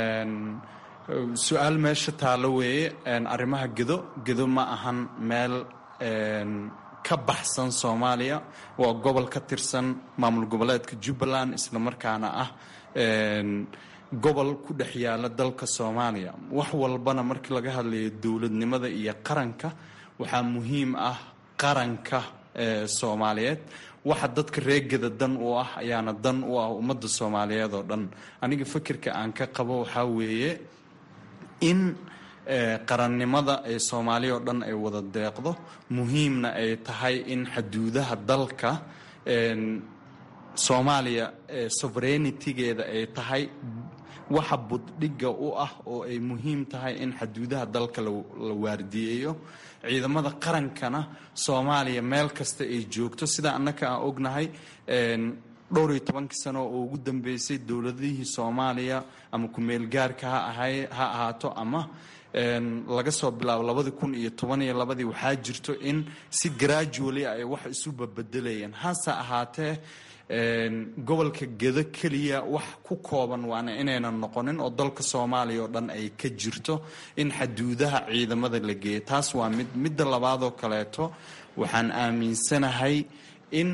su-aal meesha taalo weeye arrimaha gedo gedo ma ahan meel ka baxsan soomaaliya waa gobol ka tirsan maamul goboleedka jubbaland islamarkaana ah gobol ku dhex yaala dalka soomaaliya wax walbana markii laga hadlayo dowladnimada iyo qaranka waxaa muhiim ah qaranka soomaaliyeed waxa dadka reegada dan u ah ayaana dan u ah ummadda soomaaliyeed oo dhan aniga fikirka aan ka qabo waxaa weeye in qarannimada ee soomaaliya oo dhan ay wada deeqdo muhiimna ay tahay in xaduudaha dalka soomaaliya sovereignitigeeda ay tahay waxa buddhigga u ah oo ay muhiim tahay in xaduudaha dalka la waardiyeeyo ciidamada qarankana soomaaliya meel kasta ay joogto sida annaka aan ognahay dhowr iyo tobankii sano oo ugu dambeysay dowladihii soomaaliya ama ku-meel gaarka ha ahay ha ahaato ama laga soo bilaabo labadii kun iyo toban iyo labadii waxaa jirto in si gradually ay wax isu babedelayeen hase ahaatee gobolka gedo keliya wax ku kooban waana inaynan noqonin oo dalka soomaaliya oo dhan ay ka jirto in xaduudaha ciidamada la geeyo taas waa mid midda labaadoo kaleeto waxaan aaminsanahay in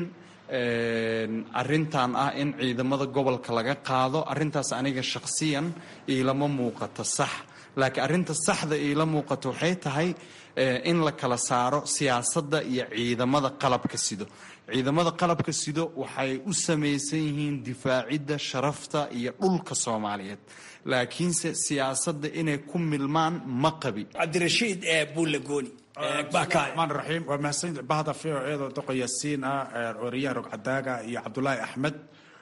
arintan ah in ciidamada gobolka laga qaado arintaas aniga shakhsiyan iilama muuqato sax laakiin arrinta saxda iila muuqato waxay tahay in la kala saaro siyaasadda iyo ciidamada qalabka sido ciidamada qalabka sido waxay u samaysan yihiin difaacidda sharafta iyo dhulka soomaaliyeed laakiinse siyaasadda inay ku milmaan ma qabi cabdirashiid buulle gooni maan raxiim waa mahadsan bahda v o eedoo doqo yaasiin ah ooriyaha rogcadaaga iyo cabdulaahi axmed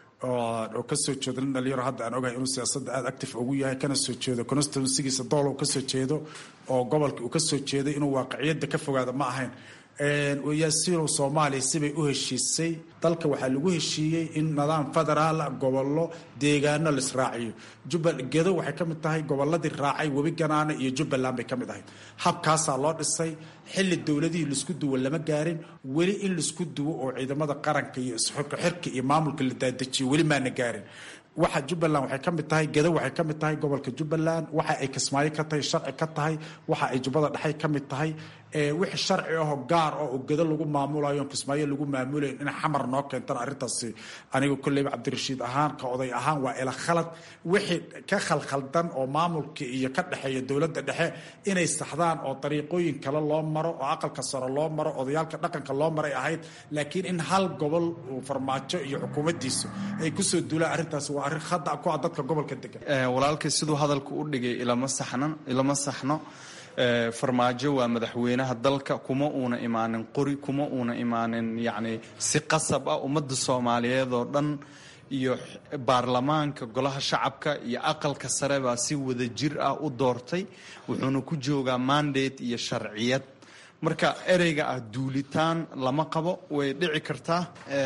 oo kasoo jeedo nin dhalinyaro hadda aan ogahay inuu siyaasadda aada active ugu yahay kana soo jeedo constituensigiisa dool uu kasoo jeedo oo gobolka uu kasoo jeeday inuu waaqiciyadda ka fogaado ma ahayn yaasiinow soomaaliya sibay u heshiisay dalka waxaa lagu heshiiyey in nidaam federaala gobollo deegaano laisraaciyo jubbal gedo waxay ka mid tahay gobolladii raacay webi ganaane iyo jubbaland bay ka mid ahayd habkaasaa loo dhisay xilli dowladihii laisku duwo lama gaarin weli in laisku duwo oo ciidamada qaranka iyo isxurka xirka iyo maamulka la daadajiyo weli maana gaarin waxa jubbaland waxay ka mid tahay gedo waxay ka mid tahay gobolka jubbaland waxa ay kismaayo ka tahay sharci ka tahay waxa ay jubbada dhexay ka mid tahay wixii sharci ahoo gaar ah oo gedo lagu maamulayo kismaayo lagu maamulayo in xamar noo keentana arrintaasi aniga kolleyba cabdirashiid ahaan ka oday ahaan waa ila khalad wixii ka khalkhaldan oo maamulka iyo ka dhexeeya dowladda dhexe inay saxdaan oo dariiqooyin kale loo maro oo aqalka sare loo maro odayaalka dhaqanka loo maray ahayd laakiin in hal gobol farmaajo iyo xukuumaddiisu ay kusoo duulaan arrintaasi waa arrin khada ku ah dadka gobolka degan walaalkay siduu hadalka u dhigay ilama saxnan ilama saxno farmaajo waa madaxweynaha dalka kuma uuna imaanin qori kuma uuna imaanin yacni si qasab ah ummadda soomaaliyeed oo dhan iyo baarlamaanka golaha shacabka iyo aqalka sare baa si wada jir ah u doortay wuxuuna ku joogaa mandate iyo sharciyad marka ereyga ah duulitaan lama qabo way dhici kartaa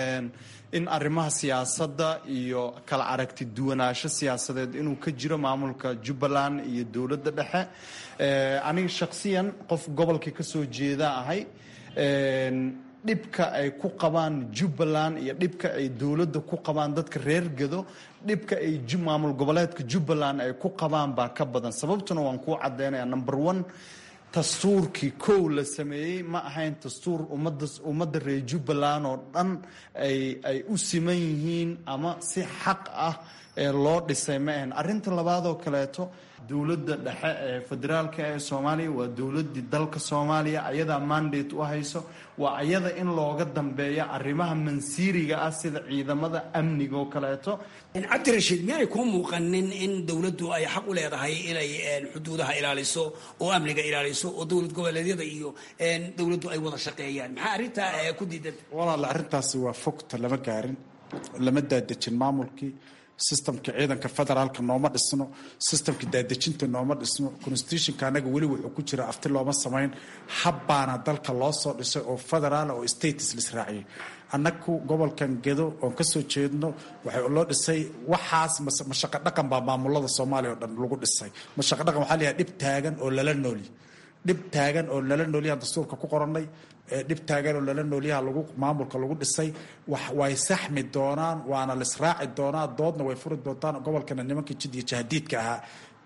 in arrimaha siyaasadda iyo kala aragti duwanaansho siyaasadeed inuu ka jiro maamulka jubbaland iyo dowladda dhexe aniga shakhsiyan qof gobolka ka soo jeeda ahay dhibka ay ku qabaan jubbaland iyo dhibka ay dowladda ku qabaan dadka reer gedo dhibka ay maamul goboleedka jubbaland ay ku qabaan baa ka badan sababtuna waan kuu caddaynaya number one dastuurkii kow la sameeyey ma ahayn dastuur ummadda ummadda reer jubbaland oo dhan ay ay u siman yihiin ama si xaq ah ee loo dhisay ma ahayn arrinta labaadoo kaleeto dowladda dhexe ee federaalka ee soomaaliya waa dowladdii dalka soomaaliya ayadaa mandate u hayso waa ayada in looga dambeeya arrimaha mansiiriga ah sida ciidamada amniga oo kaleeto cabdirashiid miyaanay kuu muuqanin in dowladdu ay xaq u leedahay inay xuduudaha ilaaliso oo amniga ilaaliso oo dowlad goboleedyada iyo dowladdu ay wada shaqeeyaan maxaa arrintaa ku diidan walaala arrintaasi waa fogta lama gaarin lama daadejin maamulkii sistamka ciidanka federaalka nooma dhisno sistamka daadejinta nooma dhisno constitutionka anaga weli wuxuu ku jira afti looma samayn habbaana dalka loo soo dhisay oo federaal oo status lisraaciyay annagu gobolkan gedo oon kasoo jeedno waxay loo dhisay waxaas mashaqo dhaqan baa maamulada soomaaliya oo dhan lagu dhisay mashaqo dhaqan waxaa layahay dhib taagan oo lala nooli dhib taagan oo lala noolyaha dastuurka ku qoranay dhib taagan oo lala noolyaha lagu maamulka lagu dhisay way saxmi doonaan waana lisraaci doonaa doodna way furi doontaan gobolkana nimankii jid iyo jahdiidka ahaa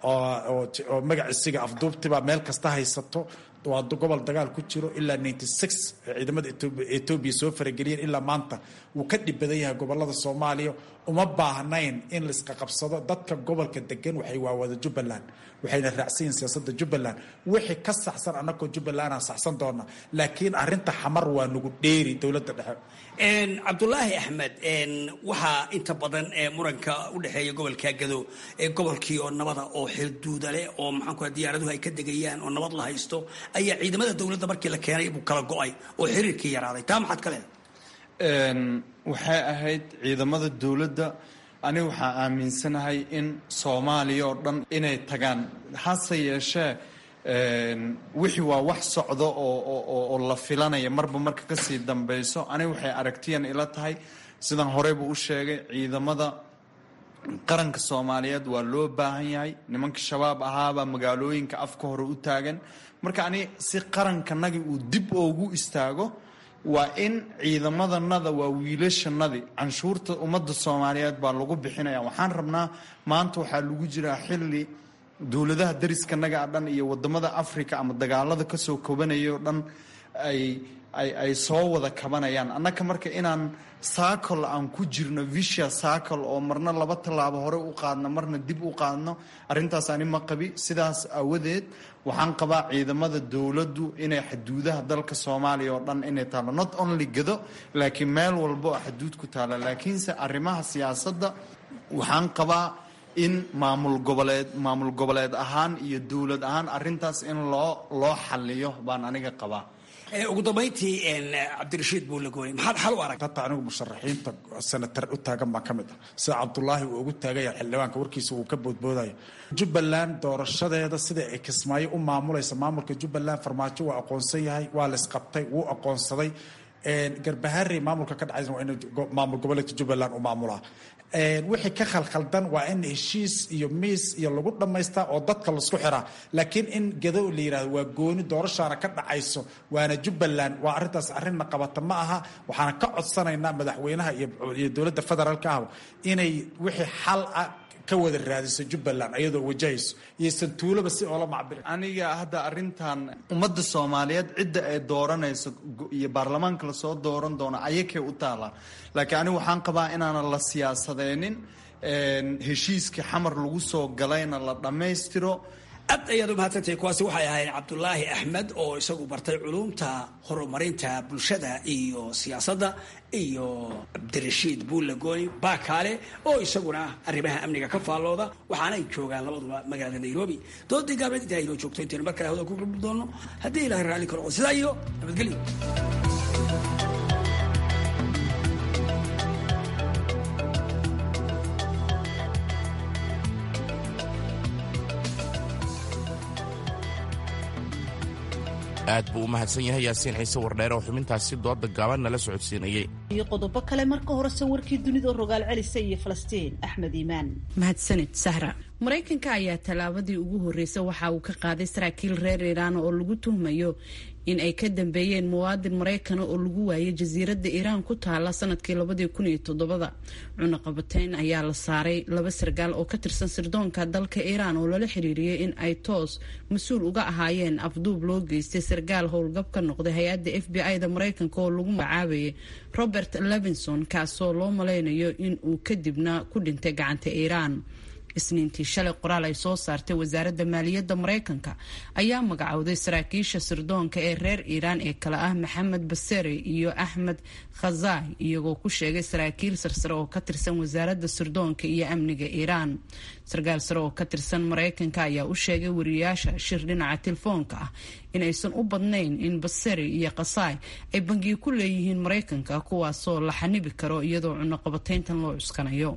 oo magaciisiga afduubtibaa meel kasta haysato waa gobol dagaal ku jiro ilaa ninety six ciidamada etoobiya soo farageliyeen ilaa maanta wuu ka dhib badan yahay gobolada soomaaliya uma baahnayn in laisqaqabsado dadka gobolka degan waxay waawada jubbaland waxayna raacsan yihin siyaasadda jubbaland wixii ka saxsan annagoo jubbaland aan saxsan doona laakiin arrinta xamar waa nagu dheeri dowladda dhexe cabdulaahi axmed waxaa inta badan muranka u dhexeeya gobolka gado gobolkii oo nabada oo xilduuda leh oo maxaanku diyaaraduhu ay ka degayaan oo nabad la haysto ayaa ciidamada dowladda markii la keenay buu kala go-ay oo xiriirkii yaraaday taa maxaad ka leedahay waxay ahayd ciidamada dowladda aniga waxaa aaminsanahay in soomaaliya oo dhan inay tagaan hase yeeshee wixii waa wax socdo oo la filanaya marba marka kasii dambeyso aniga waxay aragtiyan ila tahay sidaan horeyba u sheegay ciidamada qaranka soomaaliyeed waa loo baahan yahay nimanka shabaab ahaabaa magaalooyinka afka hore u taagan marka ani si qarankanagi uu dib oogu istaago waa in ciidamadanada waa wiilashanadi canshuurta ummadda soomaaliyeed baa lagu bixinaya waxaan rabnaa maanta waxaa lagu jiraa xilli dowladaha dariskanaga a dhan iyo wadamada africa ama dagaalada kasoo kobanaya o dhan ay ay ay soo wada kabanayaan annaka marka inaan saacol aan ku jirno visha saacol oo marna laba tallaabo hore u qaadno marna dib u qaadno arrintaas ani ma qabi sidaas aawadeed waxaan qabaa ciidamada dowladdu inay xaduudaha dalka soomaaliya oo dhan inay taalo not only gado laakiin meel walba oo xaduud ku taala laakiinse arrimaha siyaasadda waxaan qabaa in maamul goboleed maamul goboleed ahaan iyo dowlad ahaan arrintaas in loo loo xaliyo baan aniga qabaa ugu dambayntii cabdirashiid buulagooni maxaad xal u arag hata anigu musharaxiinta senatar u taagan baan ka mid ah sida cabdulaahi uu ugu taagaya xildhibaanka warkiisa uu ka boodboodayo jubbaland doorashadeeda sida ay kismaayo u maamulaysa maamulka jubbaland farmaajo waa aqoonsan yahay waa la isqabtay wuu aqoonsaday garbaharey maamulka ka dhacaysa waa in maamul goboleedka jubbaland u maamulaa wixii ka khalkhaldan waa in heshiis iyo miis iyo lagu dhammaystaa oo dadka laisku xiraa laakiin in gado la yidhahdo waa gooni doorashaana ka dhacayso waana jubbaland waa arrintaas arrinna qabata ma aha waxaana ka codsanaynaa madaxweynaha iyo dowladda federaalka ah inay wixii xal ah ka wada raadiso jubbaland ayadoo wajahayso iyo santuuloba si oola macbiri aniga hadda arrintan ummadda soomaaliyeed cidda ay dooranayso iyo baarlamaanka lasoo dooran doono ayakay u taalaa laakiin aniga waxaan qabaa inaanan la siyaasadeynin heshiiskii xamar lagu soo galayna la dhammaystiro aad ayaad u mahadsantahay kuwaasi waxay ahayd cabdulaahi axmed oo isagu bartay culumta horumarinta bulshada iyo siyaasadda iyo cabdirashiid buulagooni baakaale oo isaguna arrimaha amniga ka faallooda waxaanay joogaan labaduba magaalada nairobi doodii gaableed intaa inoo joogto intaynu mar kale hawada ku gulbi doono haddii ilahay raalli ka noqdo sidaa iyo nabadgelyo aad buu u mahadsan yahay yaasiin ciise wardheere oo xubintaasi dooda gaaban nala socodsiinayay iyo qodobo kale marka horese warkii dunida rogaal celisa iyo falastiin axmed iimaan mahadsanid sahra maraykanka ayaa tallaabadii ugu horreysay waxa uu ka qaaday saraakiil reer iiraan oo lagu tuhmayo in ay ka dambeeyeen muwaadin maraykana oo lagu waayay jasiiradda iiraan ku taala sanadkii labadii kun iyo todobada cunaqabateyn ayaa la saaray laba sargaal oo ka tirsan sirdoonka dalka iiraan oo lala xiriiriyey in ay toos mas-uul uga ahaayeen afduub loo geystay sargaal howlgab ka noqday hay-adda f b i-da maraykanka oo lagu magacaabayay robert levinson kaasoo loo malaynayo in uu kadibna ku dhintay gacanta iiraan isniintii shalay qoraal ay soo saartay wasaaradda maaliyadda maraykanka ayaa magacowday saraakiisha sirdoonka ee reer iiraan ee kale ah maxamed basere iyo axmed khazai iyagoo ku sheegay saraakiil sarsare oo ka tirsan wasaaradda sirdoonka iyo amniga iiraan sarkaal sare oo ka tirsan maraykanka ayaa u sheegay wariyayaasha shir dhinaca telefoonka ah in aysan u badnayn in baseri iyo khasai ay bangiyo ku leeyihiin maraykanka kuwaasoo la xanibi karo iyadoo cunaqabateyntan loo cuskanayo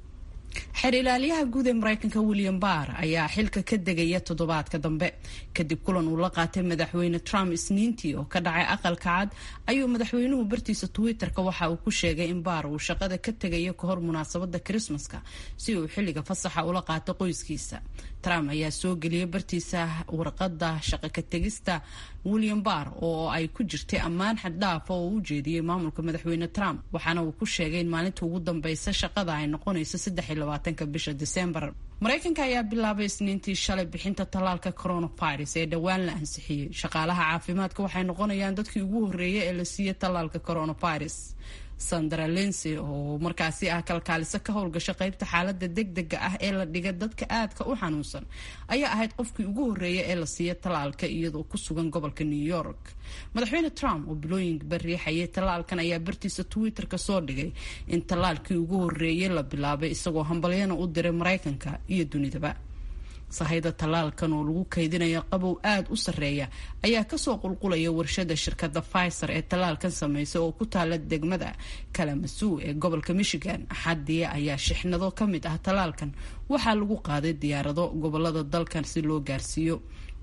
xeer ilaaliyaha guud ee maraykanka william barr ayaa xilka ka degaya toddobaadka dambe kadib kulan uu la qaatay madaxweyne trump isniintii oo ka dhacay aqalka cad ayuu madaxweynuhu bartiisa twitter-ka waxa uu ku sheegay in baar uu shaqada ka tegayo kahor munaasabada krismaska si uu xilliga fasaxa ula qaato qoyskiisa trump ayaa soo geliyay bartiisa warqada shaqo ka tegista william barr oo ay ku jirtay ammaan xaddhaaf oo uu u jeediyey maamulka madaxweyne trump waxaana uu ku sheegay in maalinta ugu dambeysa shaqada ay noqonayso ka bisha disembar maraykanka ayaa bilaabay isniintii shalay bixinta tallaalka coronavirus ee dhowaan la ansixiyey shaqaalaha caafimaadka waxay noqonayaan dadkii ugu horreeyay ee la siiyey tallaalka coronavirus sandra lency oo markaasi ah kalkaaliso ka howlgasha qaybta xaalada degdega ah ee la dhiga dadka aadka u xanuunsan ayaa ahayd qofkii ugu horreeya ee la siiya tallaalka iyadoo ku sugan gobolka new york madaxweyne trump oo bilooyinba riixayay tallaalkan ayaa bartiisa twitter-ka soo dhigay in tallaalkii ugu horreeyay la bilaabay isagoo hambalyana u diray maraykanka iyo dunidaba sahayda tallaalkan oo lagu kaydinayo qabow aada u sarreeya ayaa kasoo qulqulaya warshada shirkadda pfizer ee tallaalkan samaysa oo ku taala degmada kalamasuw ee gobolka michigan axadii ayaa shixnado ka mid ah tallaalkan waxaa lagu qaaday diyaarado gobolada dalkan si loo gaarsiiyo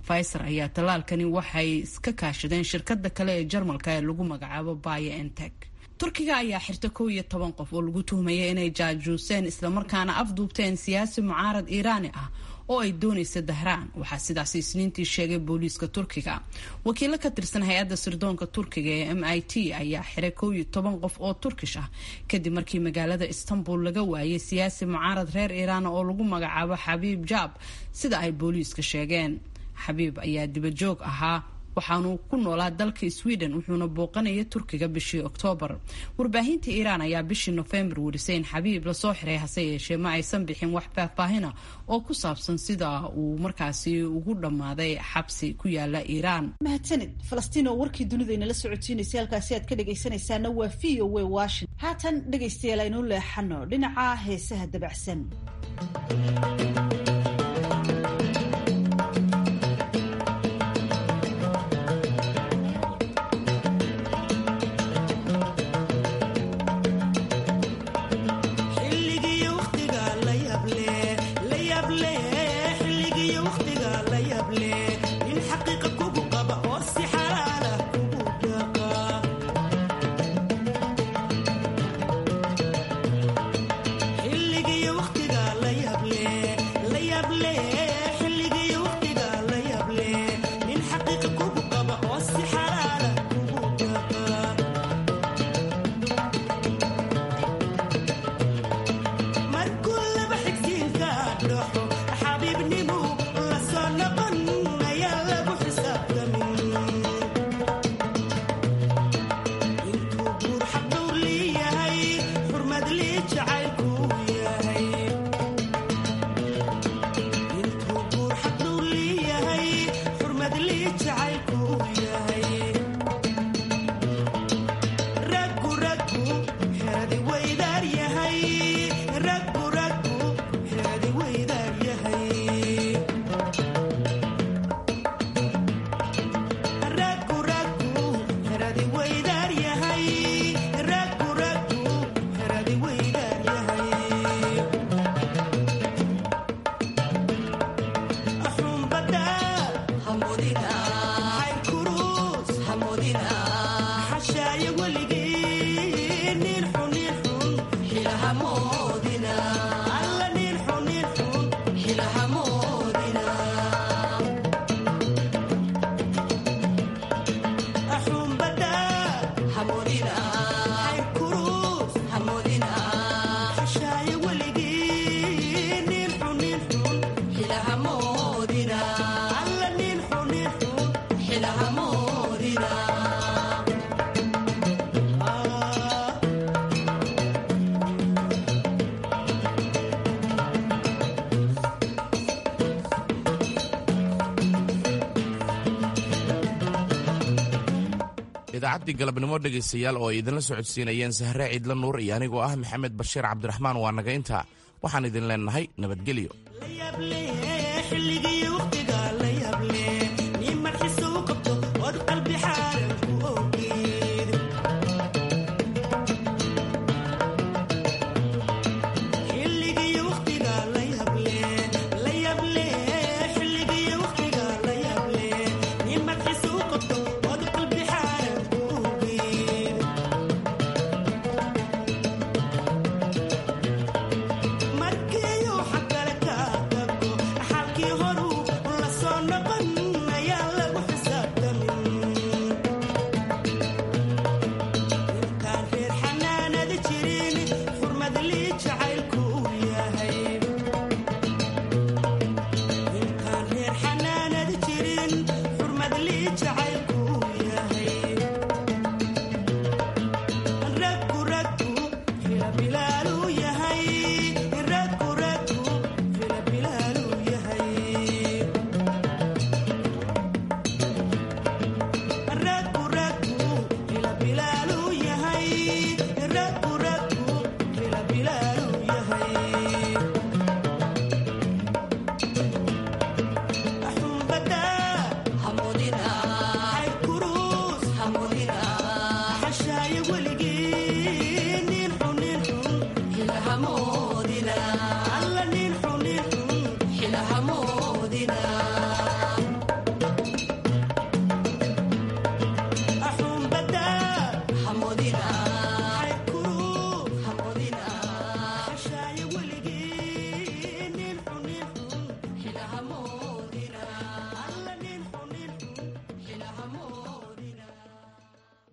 pfizer ayaa tallaalkani waxay iska kaashadeen shirkada kale ee jarmalka ee lagu magacaabo biontech turkiga ayaa xirta kow iyo toban qof oo lagu tuhmaya inay jaajuuseen islamarkaana afduubteen siyaasi mucaarad iiraani ah oo ay doonaysa dahraan waxaa sidaasi isniintii sheegay booliiska turkiga wakiilo ka tirsan hay-adda sirdoonka turkiga ee m i t ayaa xiray kow iyo toban qof oo turkish ah kadib markii magaalada istanbul laga waayay siyaasi mucaarad reer iiraan oo lagu magacaabo xabiib jaab sida ay booliiska sheegeen xabiib ayaa dibajoog ahaa waxaanu ku noolaa dalka sweden wuxuuna booqanaya turkiga bishii oktoobar warbaahinta iiraan ayaa bishii nofembar werisay in xabiib lasoo xiray hase yeeshee ma aysan bixin wax faahfaahina oo ku saabsan sida uu markaasi ugu dhammaaday xabsi ku yaala iiraan mahadsanid falastiin oo warkii dunida inala socotiinaysay halkaasi aad ka dhegaysanaysaana waa v o w washington haatan dhegaystayaal aynu leexano dhinaca heesaha dabacsan idaacaddii galabnimo dhegaystayaal oo ay idinla socodsiinayeen sahre ciidla nuur iyo anigoo ah maxamed bashiir cabdiraxmaan waa naga intaa waxaan idin leennahay nabadgelyo